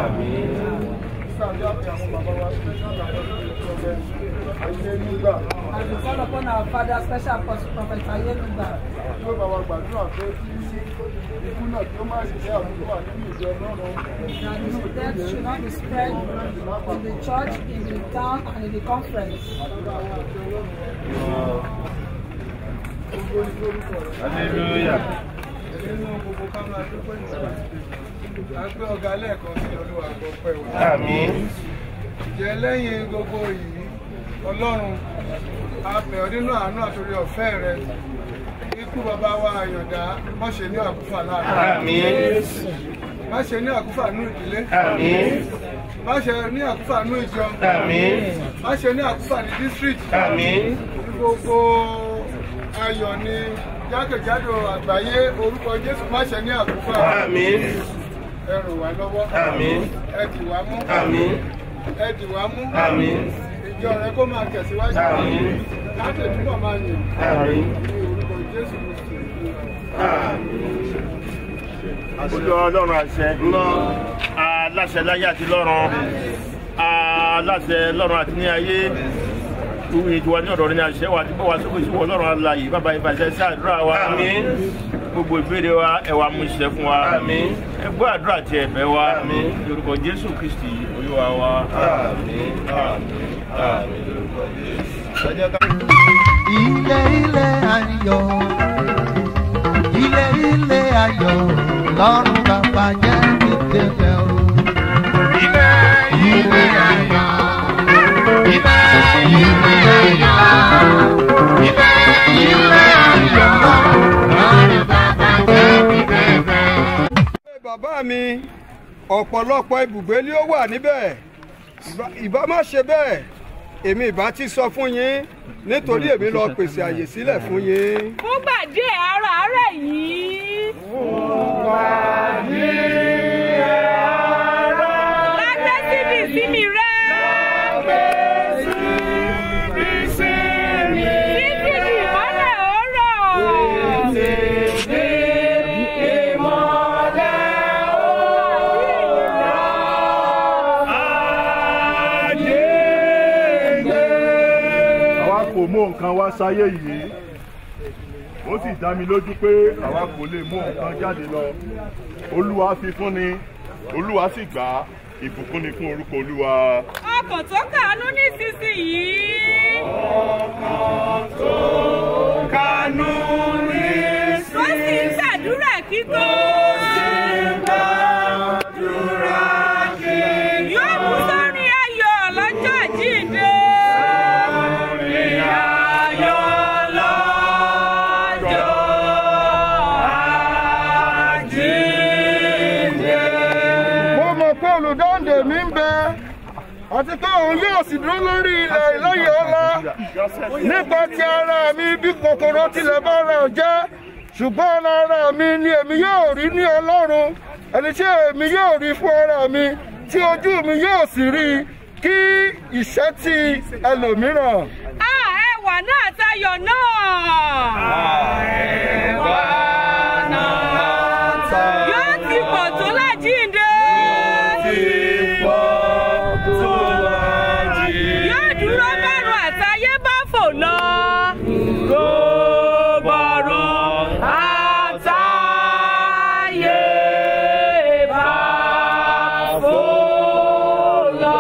Sáàdé àti àwọn bàbá wa special apostle prophet ayé nígbà As we call upon our father, special apostle prophet Ayenuba, yóò bá wa gbàdúrà pé kí ikú náà kí ó má sì jẹ́ àbúrò nínú ìjọ ọlọ́run. that his death should not be spread in the church, in the town, and in the conference. hallelujah. nínú gbogbo ká máa dúpẹ́ ìjọba a gbé ọ̀gá lẹ́ẹ̀kan sí olúwa gbọ́ pẹ́ wá. àmín. jẹ́ lẹ́yìn gbogbo yìí ọlọ́run a bẹ̀ ọ́ nínú àánú àtòrí ọ̀fẹ́ rẹ ikú bàbá wa àyàndá má ṣe ní àkúfà láàrin. àmín. má ṣe ní àkúfà nú ìdílé. àmín. má ṣe ní àkúfà nú ìjọ. àmín. má ṣe ní àkúfà ní district. àmín. gbogbo ayọ̀ ni jákèjádò àgbáyé orúkọ jésù má ṣe ní àkúfà. àmín. ẹ ràn wá lọ́wọ́. àmín. ẹ dì wá mú. àmín. ẹ dì wá mú. àmín. ìjọ rẹ kó máa tẹ̀síwájú. Àmín. láti túbọ̀ máa yìn. àmín. ní orúkọ jésù kristu. Olú ọlọ́run àṣẹ ńlọ aláṣẹ láyé àti lọ́run aláṣẹ lọ́run àti ní ayé ìtura ní ọ̀dọ̀ ní àṣẹ wa àti bọ́wá sókè sí wọ ọlọ́run aláyè bàbá ìbàṣẹ sí àdúrà wa àmín gbogbo ìbéèrè wa ẹwà mú iṣẹ́ fún wa àmín ẹgbẹ́ àdúrà ti ẹ̀bẹ̀ wa àmín lórúkọ jésù kristi olúwa wa àmín àmín àmín lórúkọ jésù. ilé ilé ayọ̀ ilé ilé ayọ̀ lọ́run bàbá jẹ́ ní tẹ̀lé o. mi ọ̀pọ̀lọpọ̀ ibùgbé ni ó wà níbẹ̀ Ìbá- ìbá má ṣe bẹ́ẹ̀ èmi ìbá ti sọ fún yín nítorí èmi lọ pèsè àyè sílẹ̀ fún yín. fúngbà díẹ̀ ara àárẹ̀ yìí. lágbé síbi ìsinmi rẹ̀. títí di ìmọ́lẹ̀ òórọ̀. àwa kò mú nǹkan wá sáyé yìí ó sì dá mi lójú pé àwa kò lè mú nǹkan jáde lọ olúwa fi fún ni olúwa sì gbà á ìbùkún ni fún orúkọ olúwa. ọkàn tó kàánú nísinsìnyí. kánú ní tó sì ń gbàdúrà kíkó. yóò mú sórí ayọ̀ lọ́jọ́ àjíǹde. mo mọ̀ pé olùdáǹdè mi ń bẹ àti pé òun yóò sì dúró lórí ilẹ̀ ìlọ́yẹ̀ ọ̀la nípa ti ara mi bí kòkòrò tilẹ̀ bá ara ọ̀ jẹ́ ṣùgbọ́n ara mi ni èmi yóò rí ní ọlọ́run ẹni tí èmi yóò rí fún ara mi tí ojú mi yóò sì rí kí ìṣẹ́ ti ẹlòmíràn. a ẹwà náà tayọ̀ náà. yóò ti pọ̀ tó lájíǹde. yóò dúró bẹ́rù àtayé bá fò lọ. àtayé bá fò lọ.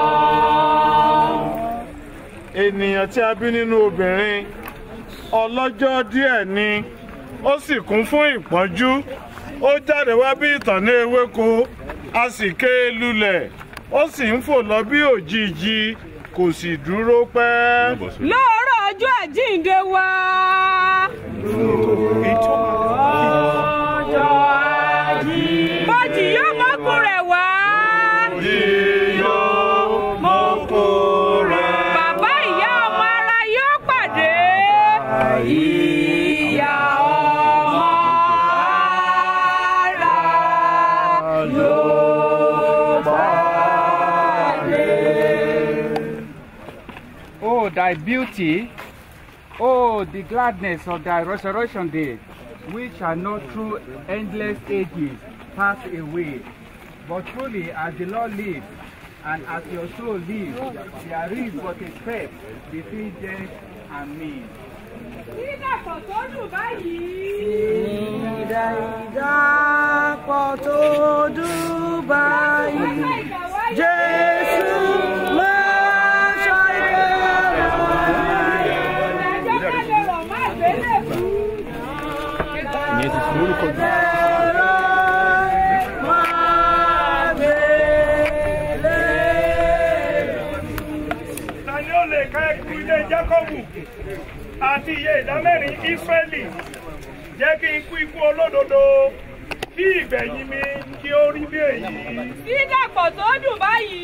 ènìyàn tí a bí nínú obìnrin ọlọ́jọ́ díẹ̀ ni ó sì kún fún ìpọ́njú ó jáde wá bí ìtànná ewéko a sì ké e lulẹ̀ ó sì ń fò lọ bí òjijì kò sì dúró pẹ́. lóòrọ̀ ọjọ́ àjíǹde wa. bọ́jì yóò mọ́kù rẹ̀ wá. bàbá ìyá ọmọ ara yóò pàdé. ìyá ọmọ ara yóò pàdé. Oh, thy beauty, oh, the gladness of thy resurrection day, which shall not through endless ages pass away. But truly, as the Lord lives, and as your soul lives, there is but a step between death and me. Dídàpọ̀ tó dùn báyìí. Ìdá ìdápọ̀ tó dùn báyìí. Jésù máa ta ni ó lè ká ẹkùn ilé jákọ́bù àti iye ìdámẹ́rin ísírẹ́lì jẹ́ kí n kú ikú olódodo kí ìgbẹ̀yìn mi kí ó rí bí èyí. Dídàpọ̀ tó dùn báyìí.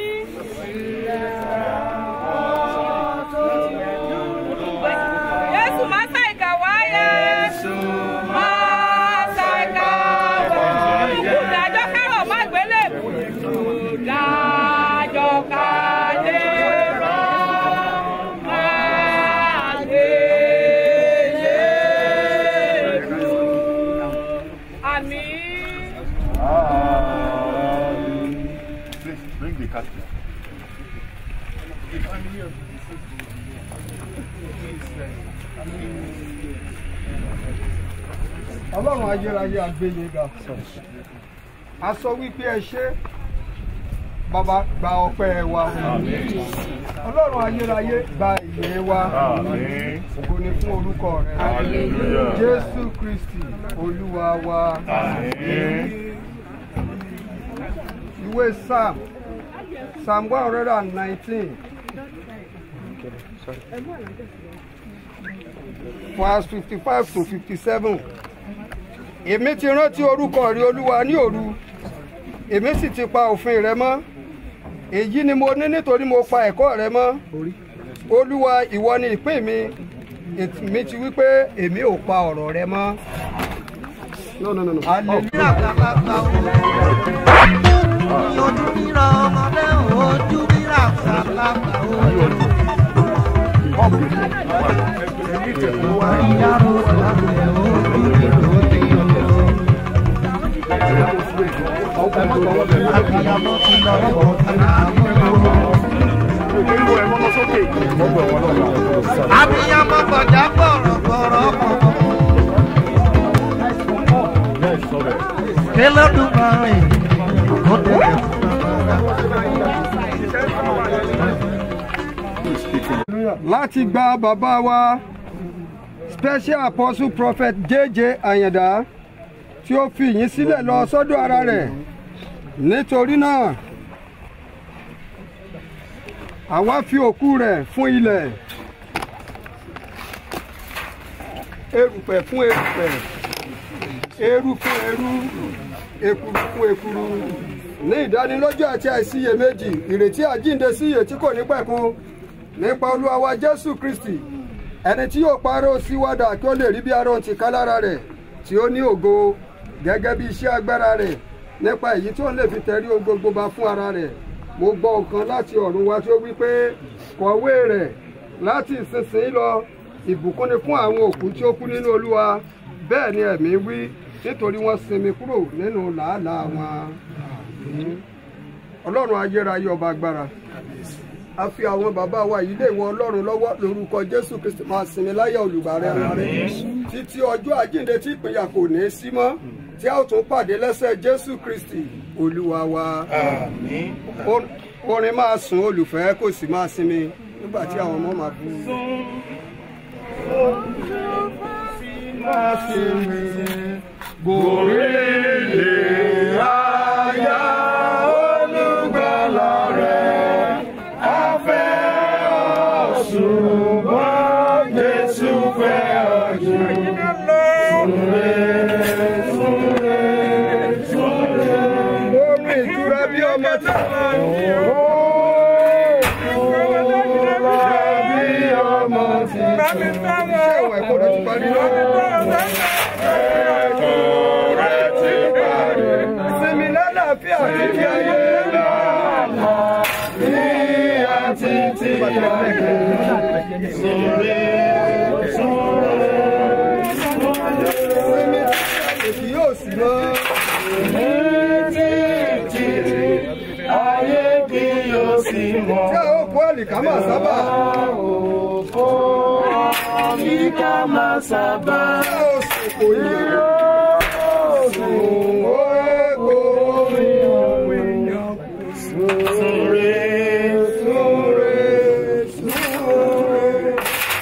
Jésù máa sá ìkà wáyé. Máa sá ìkà wáyé. Ìdájọ́ kárọ̀ má gbélé. Ìdájọ́ kálé rọ̀ máa gbélé rù. Àmín. Please bring the casket. ọlọ́run ayérayé àgbéyé ga a sọ wípé ẹ ṣé bàbá gba ọpẹ́ wa ọlọ́run ayérayé gba ìyè wa Àmín. ògo ni fún orúkọ rẹ Hallelujah. jésù kristi olúwa wa Àmín. ìwé psalm psalm one hundred and nineteen verse fifty-five to fifty-seven èmi ti rántí orúkọ rẹ olúwa ní òru èmi sì ti pa òfin rẹ mọ́ èyí ni mo ní nítorí mo pa ẹ̀kọ́ rẹ mọ́ olúwa ìwọ ni ìpín mi èmi ti wí pé èmi ò pa ọ̀rọ̀ rẹ mọ́. No, no, no, no. Hallelujah. ojú ríra ọmọdé ojú ríra àgbàlagbà abiyamọ gbọdá gbọrọgbọrọ kẹlẹdùnmáre ó tẹlẹ láti gba bàbá wa special apostle prophet jj àyàndá tí ó fi yín sílẹ̀ lọ sọ́dọ̀ ara rẹ̀ nítorí náà àwa fi òkú rẹ̀ fún ilẹ̀ erùpẹ̀ fún erùpẹ̀ eru fún eru ekuru fún ekuru ní ìdánilójú àti àìsíyèméjì ìrètí àjíǹde sí iye tí kò ní pẹ̀kun nípa olúwa wa jésù kristi ẹni tí yóò parọ́ síwádà kí ó lè rí bí arọ́ ti ká lára rẹ̀ tí ó ní ògo gẹ́gẹ́ bí iṣẹ́ agbára rẹ̀ nípa èyí tí ó lè fi tẹ̀rí ohun gbogbo bá fún ara rẹ̀ mo gbọ́ nǹkan láti ọ̀run wá tí ó wí pé kọ̀wé rẹ̀ láti ìsinsìnyí lọ ìbùkún ni fún àwọn òkú tí ó kú nínú olúwa bẹ́ẹ̀ ni ẹ̀mí wí nítorí wọ́n sinmi kúrò nínú làálàá wọn. ọlọ́run ayérayé ọba agbára a fi àwọn bàbá wa yìí lé ìwọ ọlọ́run lọ́wọ́ lórúkọ jésù kristi máa sinmi láyà olùgbàrẹ́ ara rẹ̀ títí ọjọ́ àjíǹde tí ìpínyà kò ní í sí mọ́ tí a ó tún pàdé lẹ́sẹ̀ jésù kristi olúwa wa. Or- orin máa sùn olùfẹ́ kò sì máa sinmi nígbà tí àwọn ọmọ máa bú. máa sinmi gòrèlè àyà olùgbàlà rẹ̀ afẹ́ ọ̀ṣùgbọ́n jésù fẹ́ ọ̀jù. Súnlé, súnlé, súnlé. omi ìtura bí ọmọ tí a máa ń bí o. bí ọmọ ti ṣé ìwà ẹ̀kọ́ rẹ̀ ti parí lọ? ẹ̀kọ́ rẹ̀ ti parí. sinmi lálàáfíà títí ayé lọ́la ní àti tí ayé. Súnlé, súnlé, súnlé. sinmi èsì yóò sì mọ́. Ní títí ayé kí yóò sì mọ̀. tí a ó kó àlìkámà sábà. Òkò àlìkámà sábà. tí a ó sì kò yẹ. Sùn ó kò rí òwìyàn. Súnre, súnre, súnre.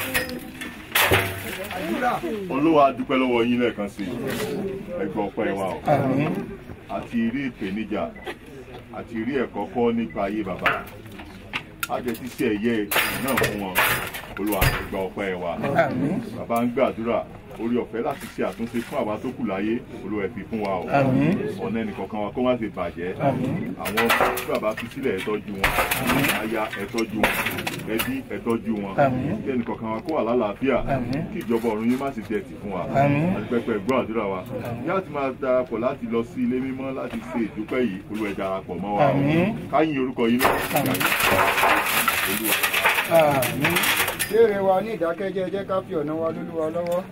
olúwa dúpẹ́ lọ́wọ́ yín lẹ́ẹ̀kan sí i ẹgbẹ́ ọpẹ́ wa o àti rí ìpèníjà àti rí ẹ̀kọ́ kọ́ nípa ayé bàbá àjẹ ti ṣe ẹ̀yẹ náà fún wọn olúwa ẹgbẹ́ ọpẹ́ wa bàbá ń gbàdúrà orí ọ̀fẹ́ láti ṣe àtúnṣe fún àwa tó kù láyé olúwa ẹ fi fún wa o ọ̀nà ẹnìkọ̀ọ̀kan wa kó má ṣe bàjẹ́ àwọn tí bàbá fi sílẹ̀ ẹ tọ́jú wọn aya ẹ tọ́jú wọn ẹbí ẹ tọ́jú wọn kí ẹnìkọ̀ọ̀kan wa kó wà lálàáfíà kí ìjọba ọ̀run yín má sì jẹ́ ti fún wa àti pẹpẹ gbọ́ àdúrà wa yá ti máa darapọ̀ láti lọ sí ilé mímọ́ láti ṣe ìdúpẹ́ yìí olúwa ẹ darapọ̀ mọ́ wa o káyìn orúkọ yín náà olúwa. béèrè wa ní ìdákẹ́jẹ́ jẹ́ ká fi ọ̀nà wa lólúwa lọ́wọ́.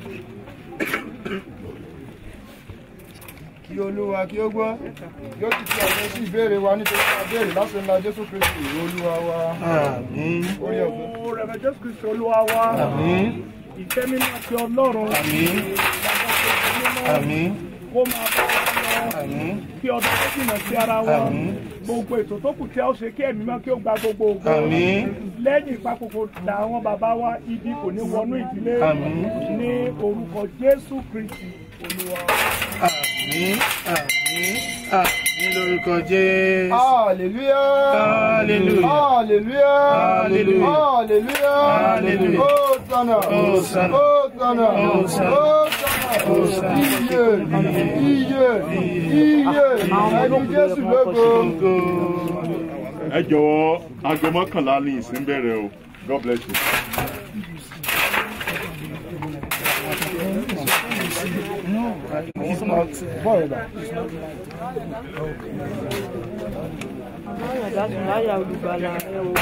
kí olúwa kí ó gbọ́ kí ó ti fi àṣẹ sí ìbéèrè wa nítorí ká béèrè láti ńlá jésù kristi olúwa wa. orí ọ̀fẹ́. Ó rẹ̀rẹ̀ Jésù Kristi Olúwa wa. Ìfẹ́ mímọ́ ti Ọlọ́run. Kó máa bá wa lọ. Kí ọdún tó jìnà sí ara wa. Gbogbo ètò tó kù tí a ó ṣe kí ẹ̀mí mọ́ kí ó gba gbogbo ògo. Lẹ́yìn ìpapòpò dà àwọn bàbá wa ibi kò ní wọnú ìdílé. Ní orúkọ Jésù Kristi Olúwa. Àmín, àmín, àmín lórúkọ Jésù. Hallelujah. Hallelujah. Hallelujah. Hallelujah. Hallelujah. Hallelujah. Hosanna. Hosanna. Hosanna. Hosanna. Hosanna. iye iye ẹni jésù lógo. ẹ jọ̀wọ́ aago mọ́kànlá ní ìsín bẹ̀rẹ̀ o god bless you. He's not boiler. Láyà dájú láyà olùgbàlà rẹ o.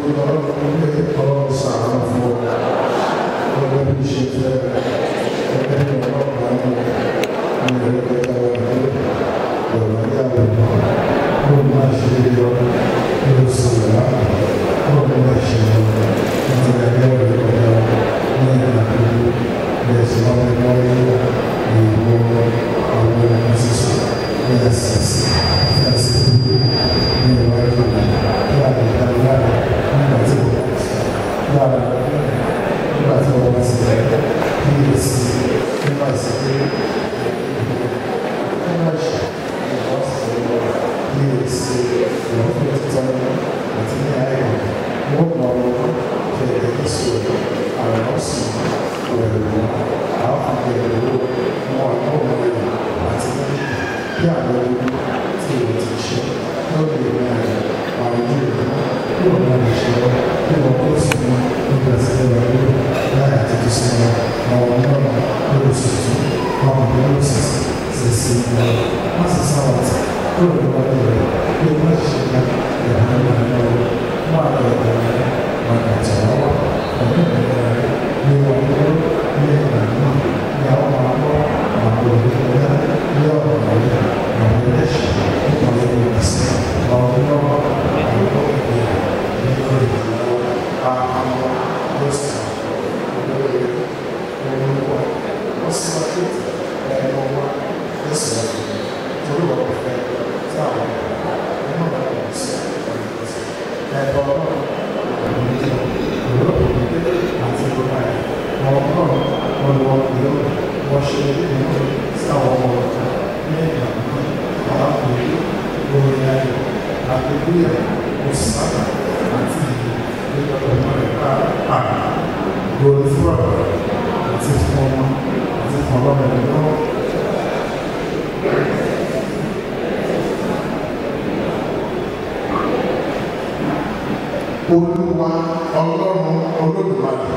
olúwa ọlọ́run olódùmarè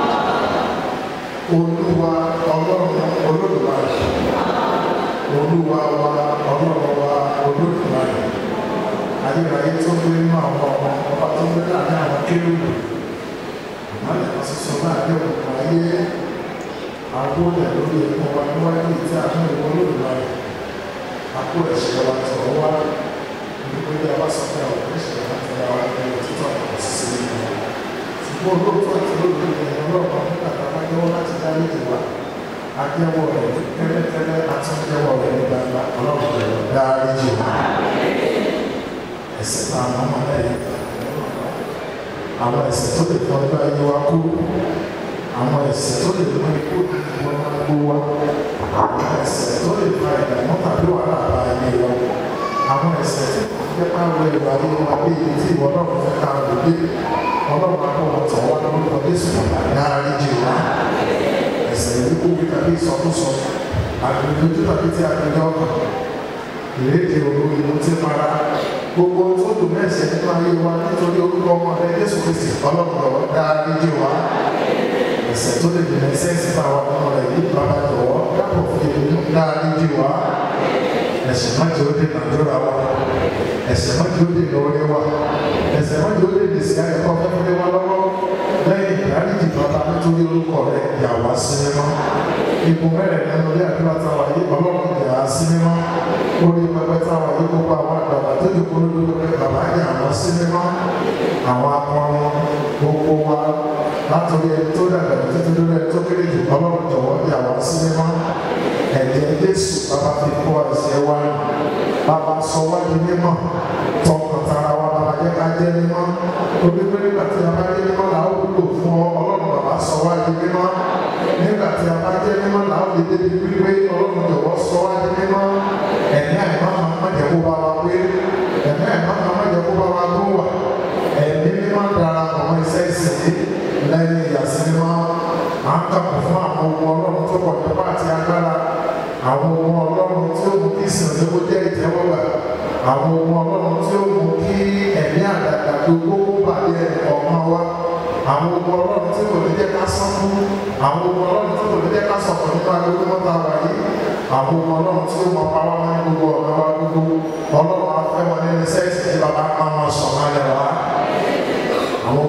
olúwa ọlọ́run olódùmarè olúwa wa ọlọ́run wa olódùmarè ayérayé tó gbé nínú àwọn ọmọ ọba tó gbé láàrin àwọn kérúbù ìmọ̀lẹ̀ kan ṣoṣo náà dé òkun ayé agbóhùn lórí ẹ̀kọ́ wa níwájú ìtí àánú ìwọ olódùmarè àpò ẹ̀ṣẹ̀ wa tọ̀ wá nígbà tí a bá sọ pé àwọn ẹ̀ṣẹ̀ wa tẹ̀ wá ní òtítọ́ àti sísè nínú ṣùgbọ́n olóòótọ́ àti olóòótọ́ ìyẹn ọlọ́run nígbà tá a bá jẹ́wọ́ láti dá lédè wa ajẹ́wọ́ rẹ̀ tẹ́lẹ̀tẹ́lẹ̀ àti ajẹ́wọ́ rẹ̀ ní gbangba ọlọ́run rẹ̀ dárí jù wá ẹ̀ṣẹ̀ tá a mọ̀ mọ́ lẹ́yìn àwọn ẹ̀ṣẹ̀ tó lè fọ́ ọjọ́ ayé wa kú àwọn ẹ̀ṣẹ̀ tó lè mú ikú wọn máa gbó wa àwọn ẹ̀ṣẹ̀ tó lè fa ìdààmú tàbí wàhálà bá ayé wa àwọn ẹ̀ṣẹ̀ tí kò fẹ́ ká wọ ìwà ayé wa bí ibi tí ìwọ náà fẹ́ ká lò dé ọlọ́run akọ̀wọ̀ tọ̀ wá lórúkọ jésù dárí jù wá ẹ̀ṣẹ̀ ìlú kúbi tàbí ìsọkúsọ àgbègbè tàbí tí a gbẹjọ́ ọkàn ìrédè òru ìlú tí mara gbogbo tó dùn mẹ́sẹ̀ nínú ayé wa nítorí orúkọ ọmọ rẹ jésù kristi ọlọ́run lọ́wọ́ dárí jù wá ẹ̀ṣẹ̀ tó lè dènà ẹ̀ṣẹ̀ sí bá wa nínú rẹ̀ yìí bàbá jọ̀wọ́ dápò fi èmi dárí jù wá ẹ̀ṣẹ̀ má jẹ́ ó dènà àdúrà wa ẹ̀ṣẹ̀ má jẹ́ ó dènà orí wa ẹ̀ṣẹ̀ má jẹ́ ó dènà ìsìn ayẹ̀kọ́ fẹ́fẹ́ wa lọ́wọ́ lẹ́yìn ìdáríjì bàbá nítorí orúkọ rẹ̀ yà wá sí mímọ́ ipò mẹ́rẹ̀ nínú ilé àdúrà táwa yìí ọlọ́run yà á sí mímọ́ orí pẹpẹ táwa yìí gbogbo àwọn àgbàgbà tó dùn kúrò lórí pé bàbá yà wọ́n sí mímọ́ àwọn akọrin gbogbo wa látòrí ẹni tó dàgbà títí lórí ẹni tó kéré jù ọlọ́run jọ̀wọ́ yà wá sí mímọ́ ẹ̀jẹ̀ jésù bàbá fi kó ẹsẹ̀ wa bàbá sọ wá di mímọ́ tọkàntara wa bàbá jẹ́ ká jẹ́ mímọ́ torí pé nígbà tí a bá jẹ́ mímọ́ là ó wúlò fún ọ ọlọ́run bàbá sọ wá di mímọ́ nígbà tí a bá jẹ́ mímọ́ là ó lè débi wípé ọlọ́run jọ̀wọ́ sọ wá di mímọ́ ẹ̀mí àìmọ́ máa má jẹ́ kó bá wa pé ẹ̀mí àìmọ́ máa má jẹ́ kó bá wa tó wà ẹ̀mí mímọ́ dára ọmọ iṣẹ́ ìsìn lẹ́yìn ìyàsí mímọ́ à ń kàpọ̀ fún àwọn ọmọ ọlọ́run tó pọ̀ nípa àti agbára àwọn ọmọ ọlọ́run tí ó mú kí ìsìn òní kó jẹ́ ìtẹ́wọ́gbà àwọn ọmọ ọlọ́run tí ó mú kí ẹ̀mí àdàgbà tó gbogbo bàjẹ́ ọ̀kan wa àwọn ọmọ ọlọ́run tí kò ní jẹ́ ká sán fún àwọn ọmọ ọlọ́run tí kò ní jẹ́ ká sọ̀kọ̀ nípa gbogbo mọ́ta wà yìí àwọn ọmọ ọlọ́run tí ó mọ pàwọ́ máa ń gbogbo ọ̀nà wa gbogbo ọlọ́run afẹ́ wọn nínú sẹ́ẹ̀sì tí bàbá pa wọn sọ̀rọ̀ alẹ́ wa àwọn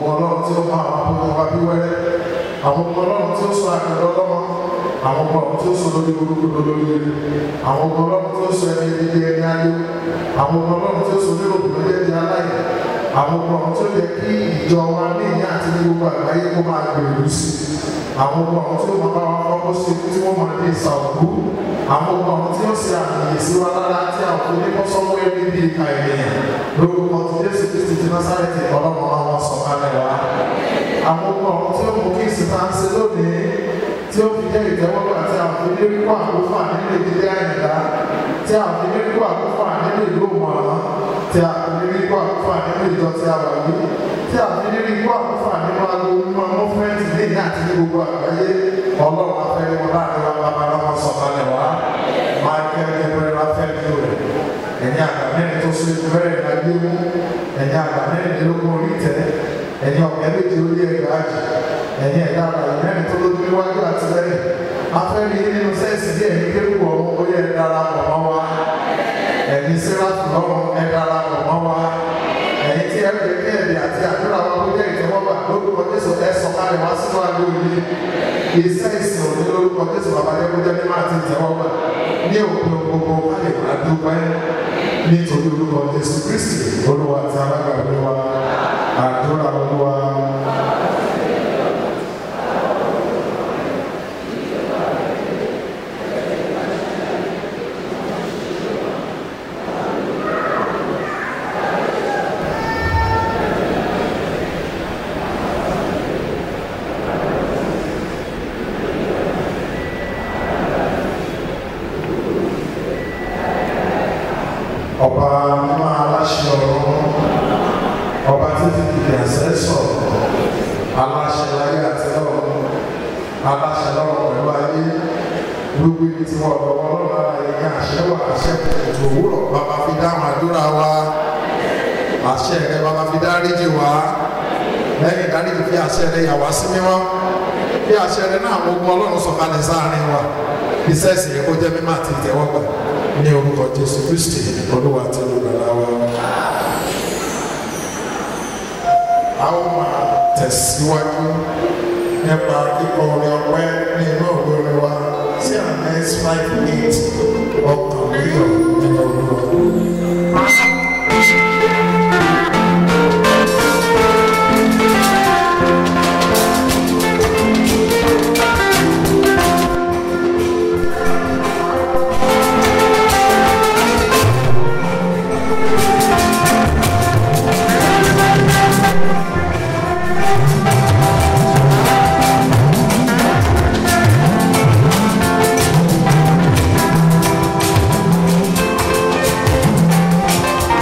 àwọn ọmọ ọlọ́run tí ó sọ àkàndọ́ ọlọ́mọ àwọn ọmọ ọlọ́run tí ó sọ lórí burúkú lórí eré àwọn ọmọ ọlọ́run tí ó sọ ẹni ibi ẹni ayé àwọn ọmọ ọlọ́run tí ó sọ nínú òbí lórí ẹni aláìní àwọn ọmọ ọlọ́run tí ó yẹ kí ìjọ wa ní ìyá àti ní gbogbo àgbáyé kó máa gbèrú sí àwọn ọmọ ọlọ́run tí ó máa bá wa fọwọ́ sí tí wọ́n máa ní ìsàwọ̀kú àwọn ọmọ ọlọ́run tí ó ṣe àmì sí wa lára tí àwọn oníkọ́sọ́wọ́ ẹni bíi ìka ènìyàn lórúkọ ti Jésù Kristi ti Násárẹ́tì ọlọ́run àwọn sọ̀kalẹ̀ wa àwọn ọmọ ọ̀hún tí ó mú kí ìsìnká ń ṣe lónìí tí ó fi jẹ́ ìtẹ́wọ́gbà tí a fi lé kó àkófà nínú ìdílé àyìnlá tí a fi lé kó àkófà nínú ìlú òmùràn tí a fi lé kó àkófà nínú ìjọ tí a wà yìí tí a fi lé kó àkófà nínú aago mímọ́ mọ́fẹ́ǹtì lẹ́yìn àti ní gbogbo àgbáyé ọlọ́run afẹ́rẹ́ wọn láàrin wa bàbá wọn sọ̀kalẹ̀ wá máa kẹ́ ẹgbẹ́ afẹ́rẹ́ rẹ̀ ẹ̀yin àgbà mẹ́rin tó so ìfẹ́rẹ́ ìdájọ́ mú ẹ̀yin àgbà mẹ́rìndínlógún orí tẹ̀ ẹ̀yin ọ̀gá méjì ó lé ẹgbàá jù ẹ̀yin ẹ̀dá àgbà mẹ́rin tó lójú níwájú àti lẹ́yìn afẹ́rí nínú sẹ́ẹ̀sì díẹ̀ ní kérúkù ọ̀run ó yẹ darapọ̀ mọ́ wa ẹ̀yin sẹ́ráfù lọ́rùn ẹ darapọ̀ mọ́ wa ẹ̀yin tí ẹ pè kí ẹ̀dì àti àdúrà wa kó jẹ́ ìtẹ́wọ́gbà lórúkọ Jésù ẹ sọ̀kalẹ̀ wá sínú àgbo yìí iṣẹ́ ìsìn òní lórúkọ Jésù babalẹ́kúnjẹ́ ní máa ti tẹ́wọ́gbà ní òpin gbogbo káyọ̀ àdúgbò nítorí orúkọ Jésù Kristi olúwa àti alágbàgbé wa àdúrà olúwa. ọba mímọ́ aláṣẹ ọ̀run ọba títí kìkì àṣẹ sọ̀rọ̀ aláṣẹ láyé àti lọ́run aláṣẹ lọ́run pẹ̀lú ayé gbogbo ibi tí wọ́n lọ́wọ́ lọ́run ara yìí àṣẹ wà àṣẹ kùtù òwúrọ̀ bàbá fi dáhùn àdúrà wa àṣẹ rẹ bàbá fi dáríjì wá lẹ́yìn ìdáríjì fi àṣẹ rẹ yà wá sí mímọ́ bí àṣẹ rẹ náà gbogbo ọlọ́run sọ̀kalẹ̀ sáàrin wa iṣẹ́ ìsìn yẹn kó jẹ́ mímọ́ àti ìtẹ́wọ́gbà ní orúkọ jésù kristi olúwa àti olùgbàlà wa. a ó máa tẹ̀síwájú nípa kíkọ orin ọpẹ́ ní inú òwe orin wa sí àmẹ́s five eight ọkàn mílíọ̀ nínú olúwa. Thank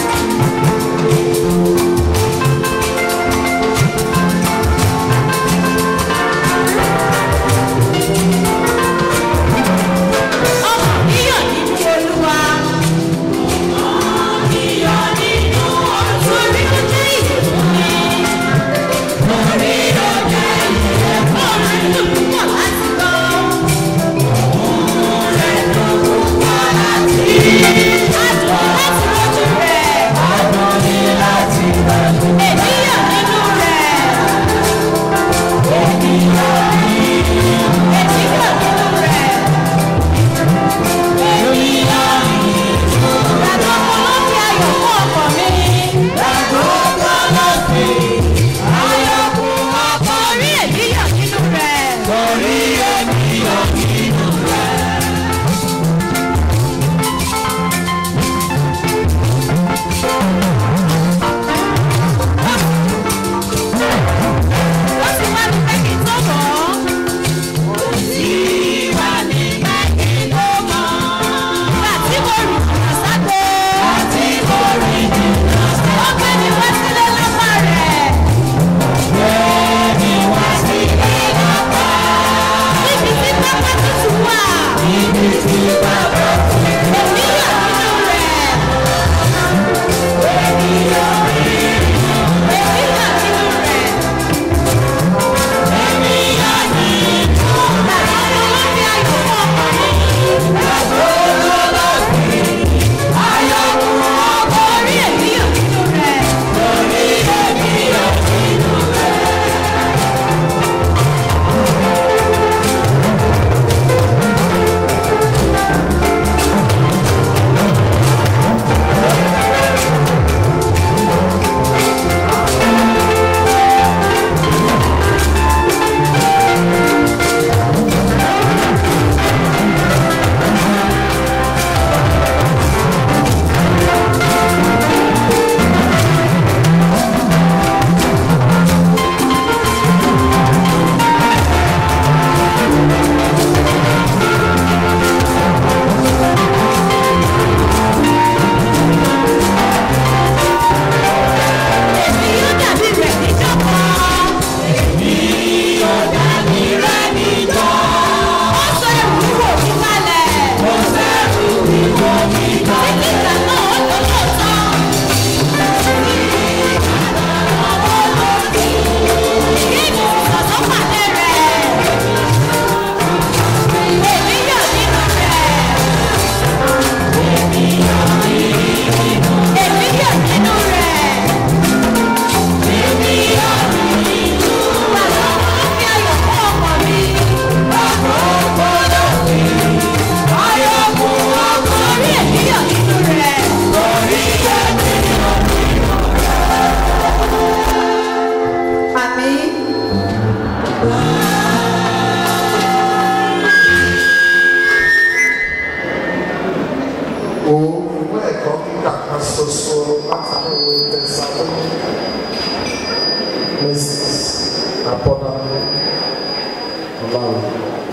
Abọ́dádé Ọláwọ̀.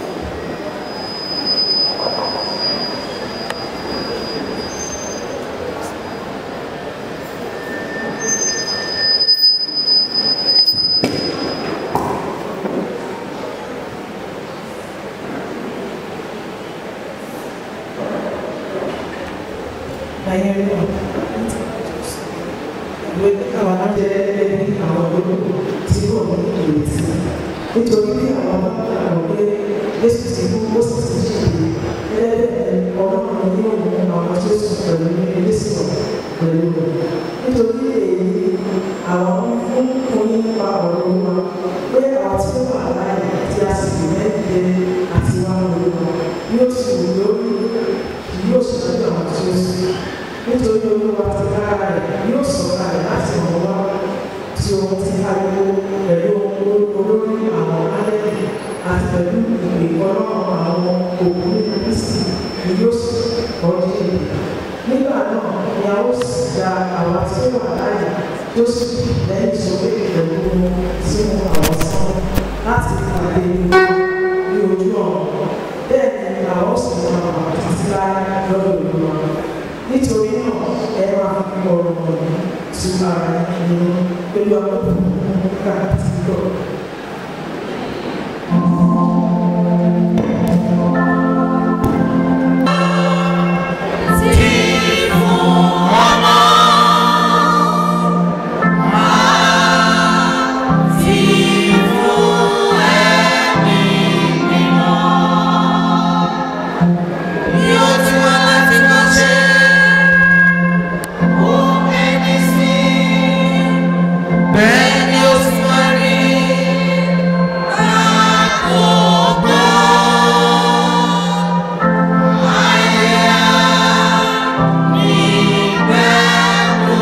Bayern náà ìwé àwọn ajẹ́ àwọn olóko tí kò ní ìrètí nítorí bí àwọn àwọn pé Jésù ti kú ó sì ti ṣe ẹlẹ́dẹ̀ ọlọ́run ní òun àwọn tí ó sùn pẹ̀lú ní Jésù pẹ̀lú rẹ̀ nítorí èyí àwọn ń kún nípa ọ̀rọ̀ wa pé àwọn tí ó wà láàyè tí a sì mẹ́tẹ̀ẹ́ àti wá lórí wa yóò sì wù lórí kì yóò sì lọ́jọ́ àwọn tí ó sùn nítorí olúwa ti dára rẹ̀ yóò sọ̀kalẹ̀ láti ọ̀rọ̀ wá tí ohun ti ariwo pẹ̀lú olórí àwọn alẹ́bí àti pẹ̀lú ìpè ọlọ́run àwọn òkú nínú kristi ni yóò sì kọjú ìlú. nígbà náà ni a ó sì da àwọn tí ó wà láàyè tó sì lẹ́yìn sókè pẹ̀lú wọn sínú àwọn sánmọ̀ láti pàdé ní ojú ọ̀run bẹ́ẹ̀ ni àwọn ó sì máa wà títí láyé lọ́dọ̀ olúwa nítorí náà ẹ máa fi ọ̀rọ̀ wọ̀nyí tu ara ẹni pẹ̀lú àwọn òkúta àti ìgbọ̀. Bẹ́ẹ̀ni ó sì máa rí àkókò àyà nígbẹ̀rù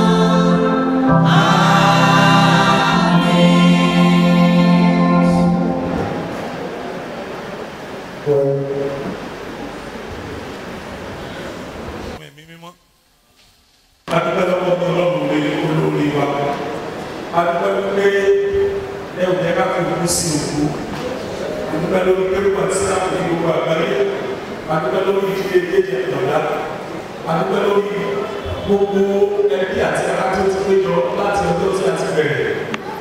ẹ̀mí mímọ́. adúpẹ́ lọ́wọ́ ní ọlọ́run lé olórí wa adúpẹ́ pé ẹ ò jẹ́ ká fi òkú sí òkú adúpẹ́ lórí pé wọ́n ti sáà ní gbogbo àgbáyé adúpẹ́ lórí ìdílé kéde ẹ̀dọ̀dá adúpẹ́ lórí gbogbo ẹbí àti ará tó ti péjọ láti ọjọ́ tí a ti bẹ̀rẹ̀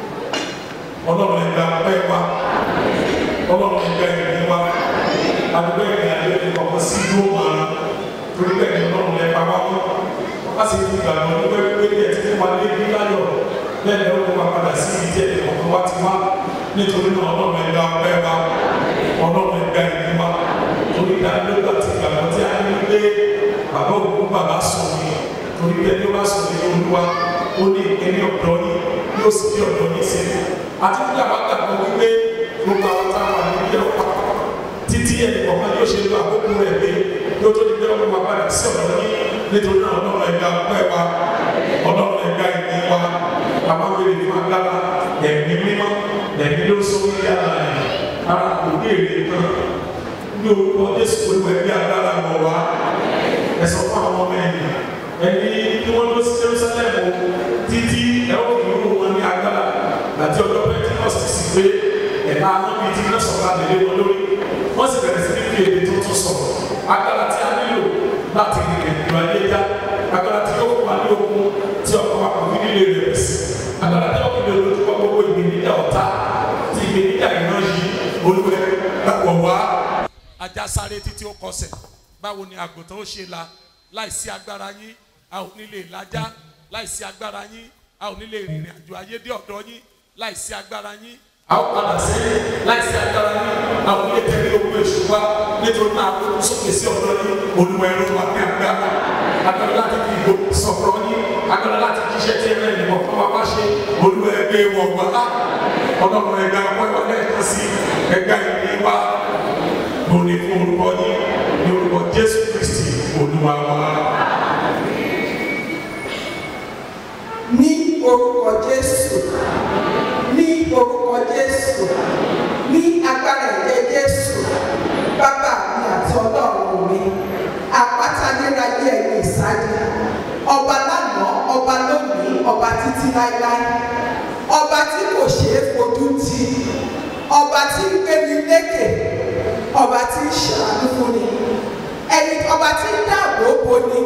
ọlọ́run ẹgbẹ́ apẹ́ wa ọlọ́run ẹgbẹ́ ìrìn wa adúpẹ́ ìrìn àjò ìkọ̀kọ̀ sí ìlú ọ̀hún torí bẹ́ẹ̀ ni ọlọ́run lẹ pa wá mọ́ wá sí ti gbàgbọ́ nígbà pé ní ẹ̀ ti fún wa lé ní láyọ̀ bẹ́ẹ̀ ni ó kó wa padà sí ibi tí ẹ̀ kọ̀ọ̀kan wá ti wá nítorí náà ọlọ́run ẹ̀dá ọpẹ́ wa ọlọ́run ẹ̀dá ìní wa torí ìdánilógbà ti gbàgbọ́ tí a ní pé bàbá òkú bàbá sùn ní torí bẹ́ẹ̀ ni ó bá sùn ní olúwa ó ní ìpínlẹ̀ ọ̀dọ́ ní yóò sì bí ọ̀dọ́ ní sí àti bí àwọn àgbàgbọ́ wípé gbogbo àwọn táwọn àníbíyẹ̀ ọ̀pá títí ẹnì kọ̀ọ̀kan yóò ṣe lo àkókò rẹ̀ pé yóò tó di pé ọmọ wa padà sí ọ̀dọ́ ní nítorí náà ọlọ́run ẹ̀dá ọpẹ́ wa ọlọ́run ẹ̀dá ìní wa àwọn wèrè fún agbára ẹ̀mí mímọ́ ẹ̀mí ló sọ wí yára ẹ̀ ara kò ní èrè kan ní orúkọ jésù olúwa ẹ̀mí agbára mọ̀ wá ẹ̀sọ́ fún àwọn ọmọ ẹ̀yìn ẹni tí wọ́n lọ sí jerusalem títí ẹ̀ ó fi irú wọn ní agbára àti ọjọ́ pentikọ́sì sí pé ẹ̀ka anábì tí iná sọ̀rọ̀ àdéhé wọn lórí wọ́n sì bẹ̀rẹ̀ sí ní fi èdè tuntun sọ̀rọ̀ agbára tí a nílò láti rìnrìn ìrìn àjò ẹja agbára tí yóò fún wa ní okun tí ọkọ̀ wa kò ní nílé rẹ̀ sí agbára tí ọkọ̀ ìlú lójú gbogbo ìgbìnìjà ọ̀tá tí ìgbìnìjà iná yìí olúwẹ̀ wọ̀ wá. ajá sáré títí ó kọsẹ̀ báwo ni àgùntàn ó ṣe la láìsí agbára yín a ò ní lè lajá láìsí agbára yín a ò ní lè rìnrìn àjò ayé dé ọ̀dọ̀ yín láìsí agbára yín a ó padà sẹ́yìn láìsí agbára yín a ò ní lè tẹ̀lé ogun èṣù wa nítorí náà a kò sókè sí ọ̀dọ̀ yín olúwa ẹ̀rọ wa ní agbára agbára láti fi ìgò sọ̀rọ̀ yín agbára láti jíṣẹ́ tí ẹ̀rọ ìmọ̀ fún wa bá ṣe olúwa ẹgbẹ́ wọ̀ wá ọlọ́run ẹgbẹ́ ọpẹ́ wa lẹ́ẹ̀kan sí ẹgbẹ́ ìní wa lórí fún orúkọ yín ní orúkọ jésù kristi olúwa wa. ní orúkọ jésù ní orúkọ jésù ní agbára ẹ̀jẹ̀ jésù bàbá mi àti ọlọ́run mi àpáta nírayé ẹ̀yìn ìsádi ọba lánàá ọba lónìí ọba títí láéláé ọba tí kò ṣeé fojú tì ọba tí ń gbé mi lékè ọba tí ń ṣàánú fún ni ẹni ọba tí ń dáàbò bo ni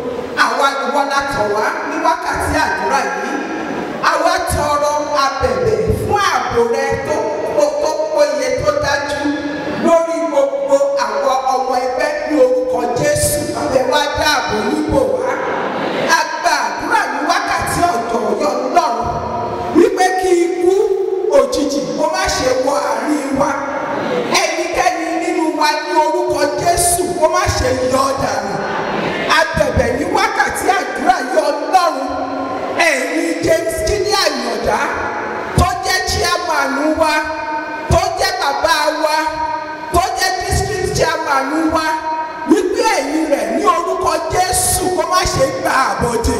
àwa ìwọ la tọ̀ wá ní wákàtí àdúrà yìí àwa tọrọ abẹ̀bẹ̀ fún ààbò rẹ tó tó tó péye tó dájú lórí gbogbo àwọn ọmọ ẹgbẹ́ ní orúkọ jésù abẹ wá dáàbò níbò wá a gba àdúrà ní wákàtí ọ̀dọ̀ ọ̀yọ́ lọ́rùn wípé kí ikú òjijì kó má ṣe wọ àárín wa ẹnikẹ́ni nínú wa ní orúkọ jésù kó má ṣe yọ dànù abẹ̀bẹ̀ ní wákàtí àdúrà yọ lọ́rùn ẹ̀yin james jíní àyàndá tó jẹ́ chairman wa tó jẹ́ bàbá wa tó jẹ́ district chairman wa wípé ẹ̀yin rẹ̀ ní orúkọ jésù kó má ṣe gba àbọ̀dè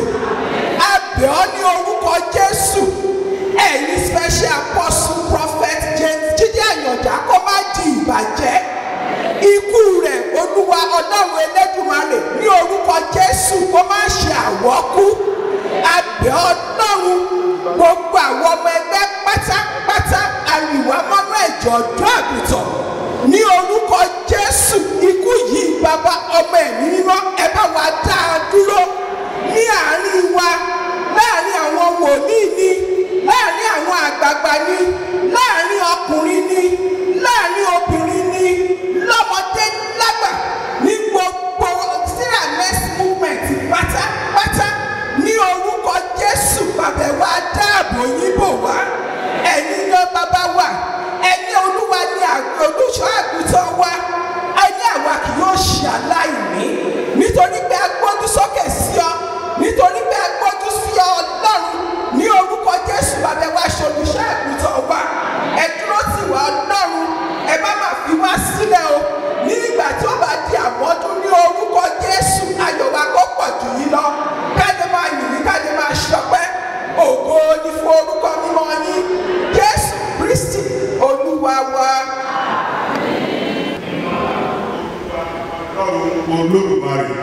abẹ́ ọ ní orúkọ jésù ẹ̀yin special apostle prophet james jíjí àyàndá kó má di ìbàjẹ́ ikú rẹ̀ olúwa ọlọ́run elédùmarè ní orúkọ jésù kó má ṣe àwọ́kú abẹ́ ọlọ́run gbogbo àwọn ọmọ ẹgbẹ́ pátápátá àríwá mọ́nú ẹ̀jọ̀ ọ̀dọ́ àgùntàn ní orúkọ jésù ikú yìí bàbá ọmọ ẹ̀mí mímọ́ ẹ bá wa dá a dúró ní àárín wa láàárín àwọn wòlíì ni láàárín àwọn àgbààgbà ni láàárín ọkùnrin ni láàárín obìnrin ni lọ́mọdé lágbà ní gbogbo sarah next movement pátápátá ní orúkọ jésù bàbá wa dáàbò yín bò wá ẹ̀yin ló bàbá wa ẹni olúwa ni olùṣọ́ àgùntàn wa ẹni àwa kì yóò ṣe aláìní nítorí pé a gbójú sókè sí ọ nítorí pé a gbójú sí ọ ọlọ́run ní orúkọ jésù bàbá wa ṣe olùṣọ́ àgùntàn wa ẹ dúró tì wá ọlọ́run ẹ má má fi wá sílẹ̀ o ní ìgbà tí ó bá di àmọ́dún ní orúkọ jésù ayọ̀ wa kó pọ̀ jù yín lọ káde máa yìnyín káde máa ṣọpẹ́ ògo ni fún orúkọ mímọ́ yín jésù kristi olúwa wa. ọlọ́run olódùmarè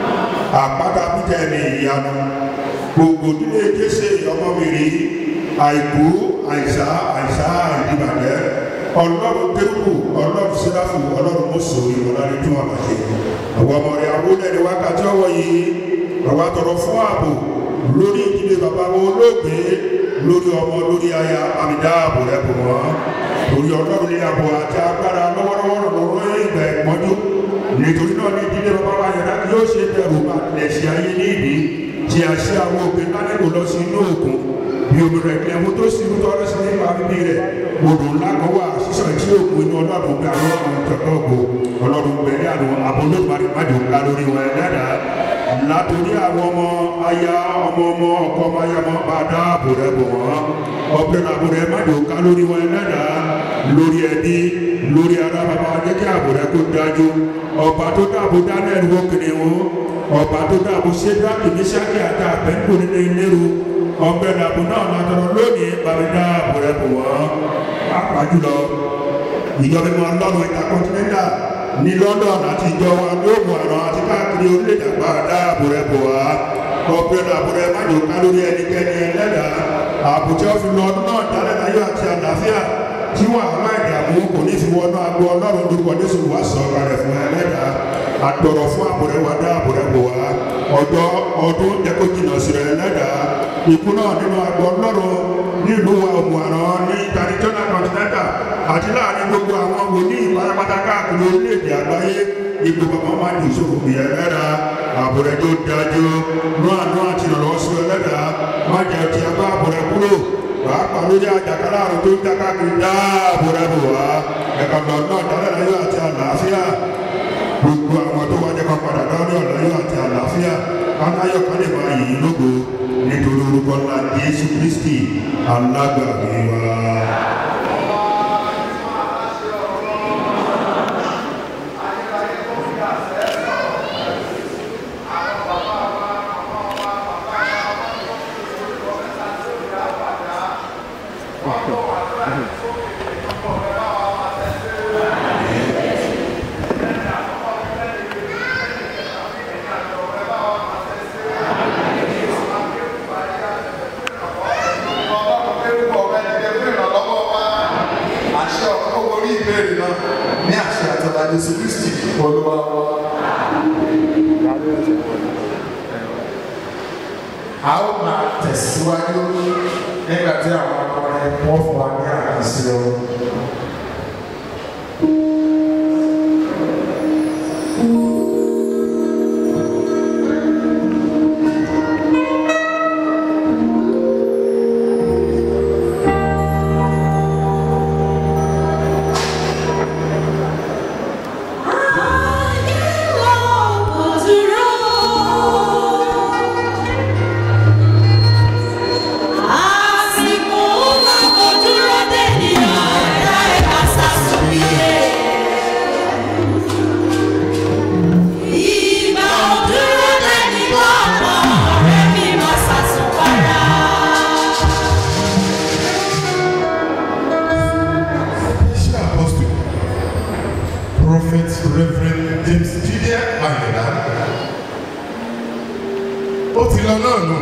àpáta bíjẹ ní ìyanu gbogbo nílé kése ọmọbìnrin àìkú àìsá àìsá ìdìbàjẹ́ ọlọ́run tẹ́kù ọlọ́run síráfù ọlọ́run mọ́sọ̀ ìmọ̀lárí tún àbàṣe àwọn ọmọ rẹ̀ abúlé ní wákàtí ọwọ́ yìí bàbá tọrọ fún ààbò lórí ìdílé bàbá wọn olóògbé lórí ọmọ lórí aya àmìdá ààbò rẹ̀ bò wọ́n lórí ọlọ́run ní ààbò àti agbára lọ́wọ́lọ́wọ́ lọ́wọ́ ìgbà ẹ̀pọ́njú nítorí náà ní ìdílé bàbá wa yàrá yóò ṣe bẹ̀rù àtẹ̀sí ayé ní ìdí tí a ṣe àwọn òbí lálẹ́kọ̀ọ́ lọ sí inú òkun bí omi rẹ̀ ní ẹ̀wọ̀n tó sì ń tọ́lọ́ sí nípa bíbí rẹ̀ odò ńlá kan wà sísọ tí òkun inú ọlọ́run gbé àwọn ọmọ tọ̀tọ̀ ògbó ọlọ́run gbẹ̀rẹ̀ àdùn àbólógbàdì májò ká lórí wọn ẹ̀dáda látòrí àwọn ọmọ aya ọmọ ọmọ ọkọ ọmọ aya ọmọ bá dáàbò rẹ bò wọn ọbẹ̀ àbò rẹ májò ká lórí wọn ẹ̀dáda lórí ẹbí lórí ara bàbá jẹ́ kí àbò rẹ kó dájú ọba tó dáàbò daniel wọ kìnìún ọba tó dáàbò sedraki misaki àti abẹ́ńkò nínú ìlérò ọbẹ̀ làbò náà látọ̀rọ̀ lónìí bàbá dáàbò rẹ bò wọ́n apájùlọ ìjọba ìmọ̀ ọlọ́run ìta kọ́ńtínẹ́ńtà ní london àti ìjọ wa ní ògùn àrùn àti káàkiri orílẹ̀-èdè àgbà dáàbò rẹ bò wá ọbẹ̀ làbò rẹ májò ká lórí ẹnikẹ́ni ẹlẹ́dàá àbùjá fi lọ ọdún náà dálẹ́ láyọ̀ àti àlàáfíà tí wàhálà ìdààmú kò ní fi wọnú agbo ọlọ́run lórúkọ jésù wá sọ kalẹ̀ fún ẹlẹ́dàá àtọ̀rọ̀ fún àbúrẹ́ wa dá àbúrẹ́ bò wá ọjọ́ ọdún jẹ́kó jìnnà sí rẹ̀ ẹlẹ́dàá ikú náà nínú agbo ọlọ́run nílùú wa òmùàrán ní international continental àti láàrin gbogbo àwọn wòlíì pátápátá káàkiri orílẹ̀-èdè àgbáyé ipò bàbá máa ń ìṣòfò bí ẹlẹ́dàá àbúrẹ́ tó dájú nú àánú àti ìrànlọ́wọ́ sí ẹlẹ́dàá má jẹ́ ti abá àbúrẹ́ kúrò pàápàá lórí àjàkálà àrùn tó ń dákàkiri dáàbò rẹ bò wá ẹ̀ka lọ náà dálẹ̀ láyọ̀ àti àlàáfíà gbogbo àwọn tó wájẹ́ kan padà lọ́rọ̀ láyọ̀ àti àlàáfíà kánáyọ̀ kan lè máa yìí lógo nítorí orúkọ ńlá jésù kristi alágbàgbé wa. àṣẹ jésù kristi olúwa wa. a ó máa tẹ̀síwájú nígbà tí àwọn akọrin wọ́n fún wa ní àkànṣe ọ̀rọ̀. Àsìkò máa kò dúró dé ní ọ̀rá ẹ̀ka sàṣùbíyé. Ìgbà ò dúró dé ní gbọ́ngàn ọ̀rẹ́ mi máa ṣàṣùpara. Special Apostle, Prophet Reverend James Jide Ayọ̀dá. Ó ti lọ náà nù.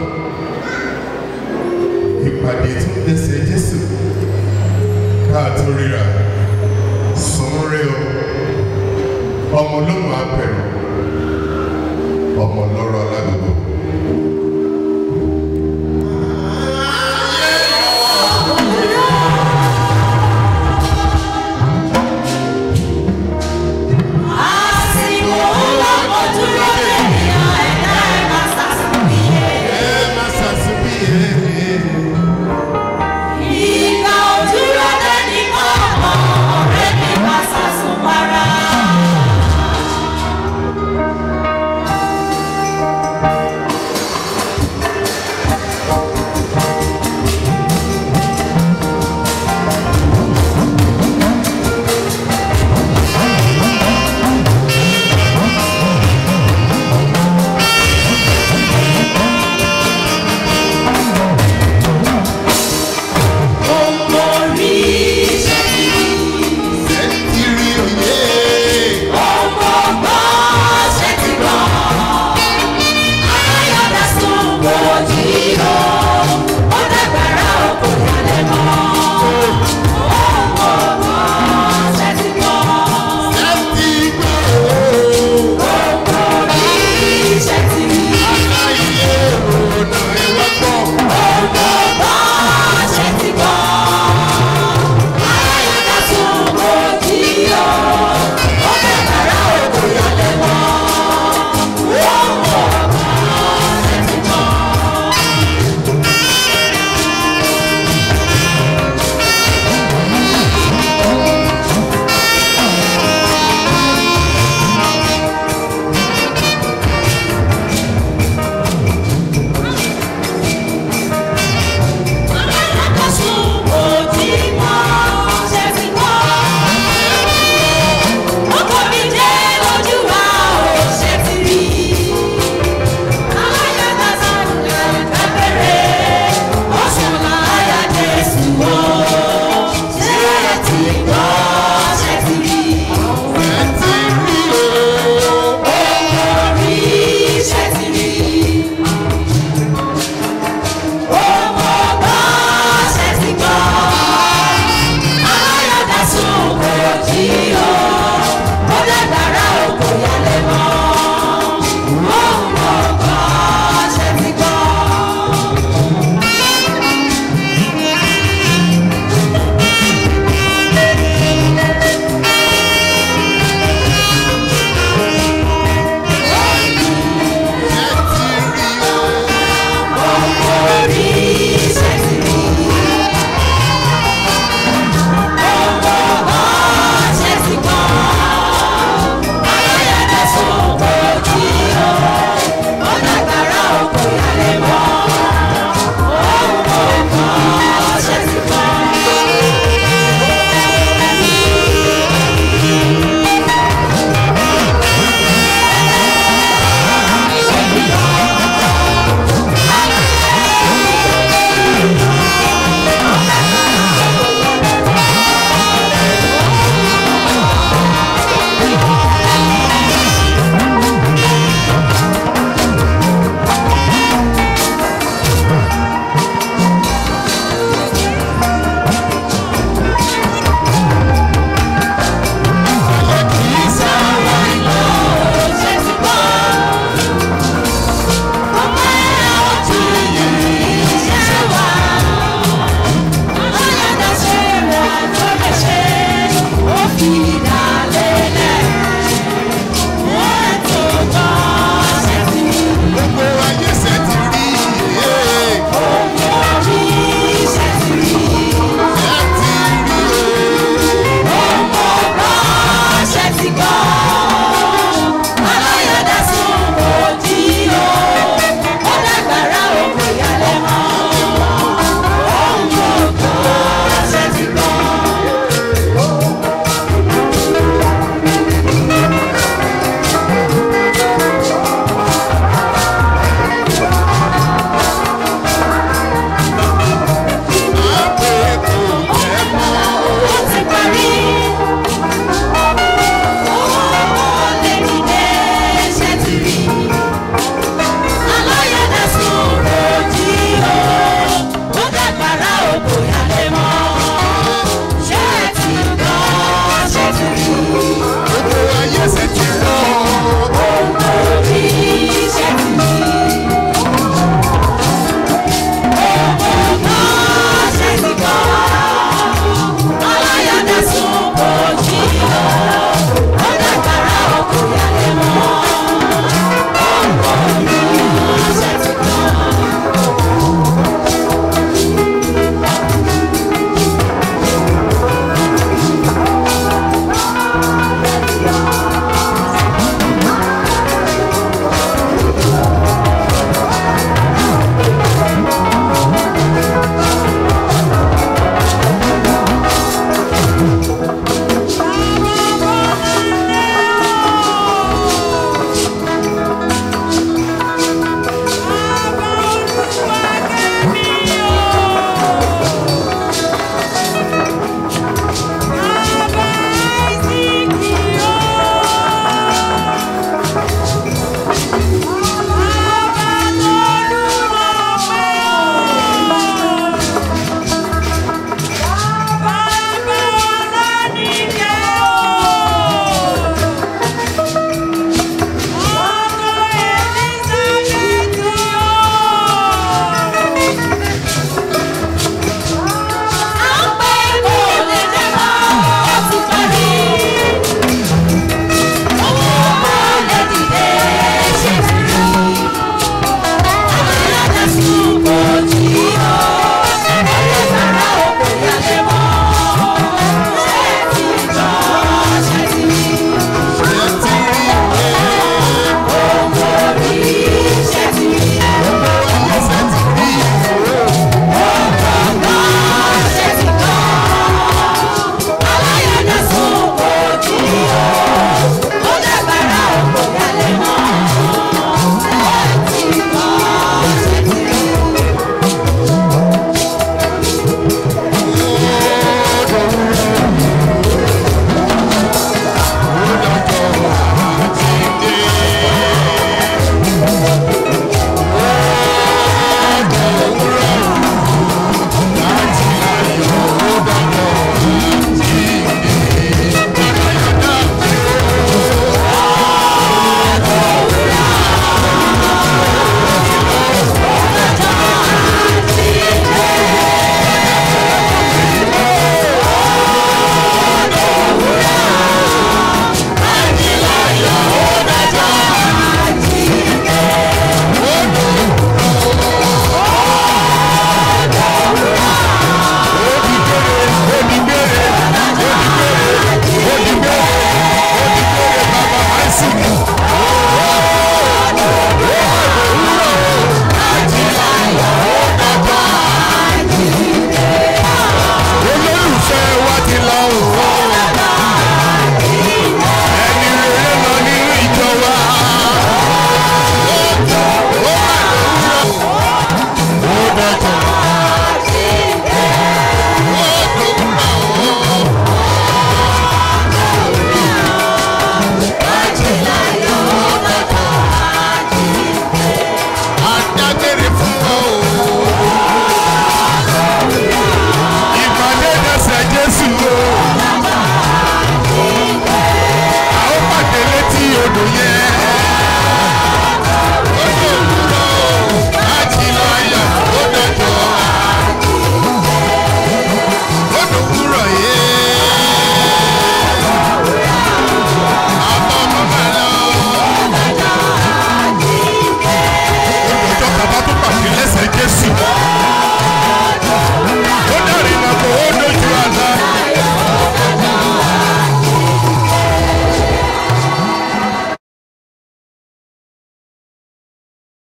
Ìpàdé tún dẹsẹ̀ Jésù. Káàtó ríra. Sùnrẹ́ o. Ọmọ olóhùn apẹ̀rù. Ọmọ lọ́rọ̀ aládùúgbò. Àsìkò máa kò dúró dé ní ọ̀rá ẹ̀ka sàṣùbíyé. Ẹ má ṣàṣìbíyè.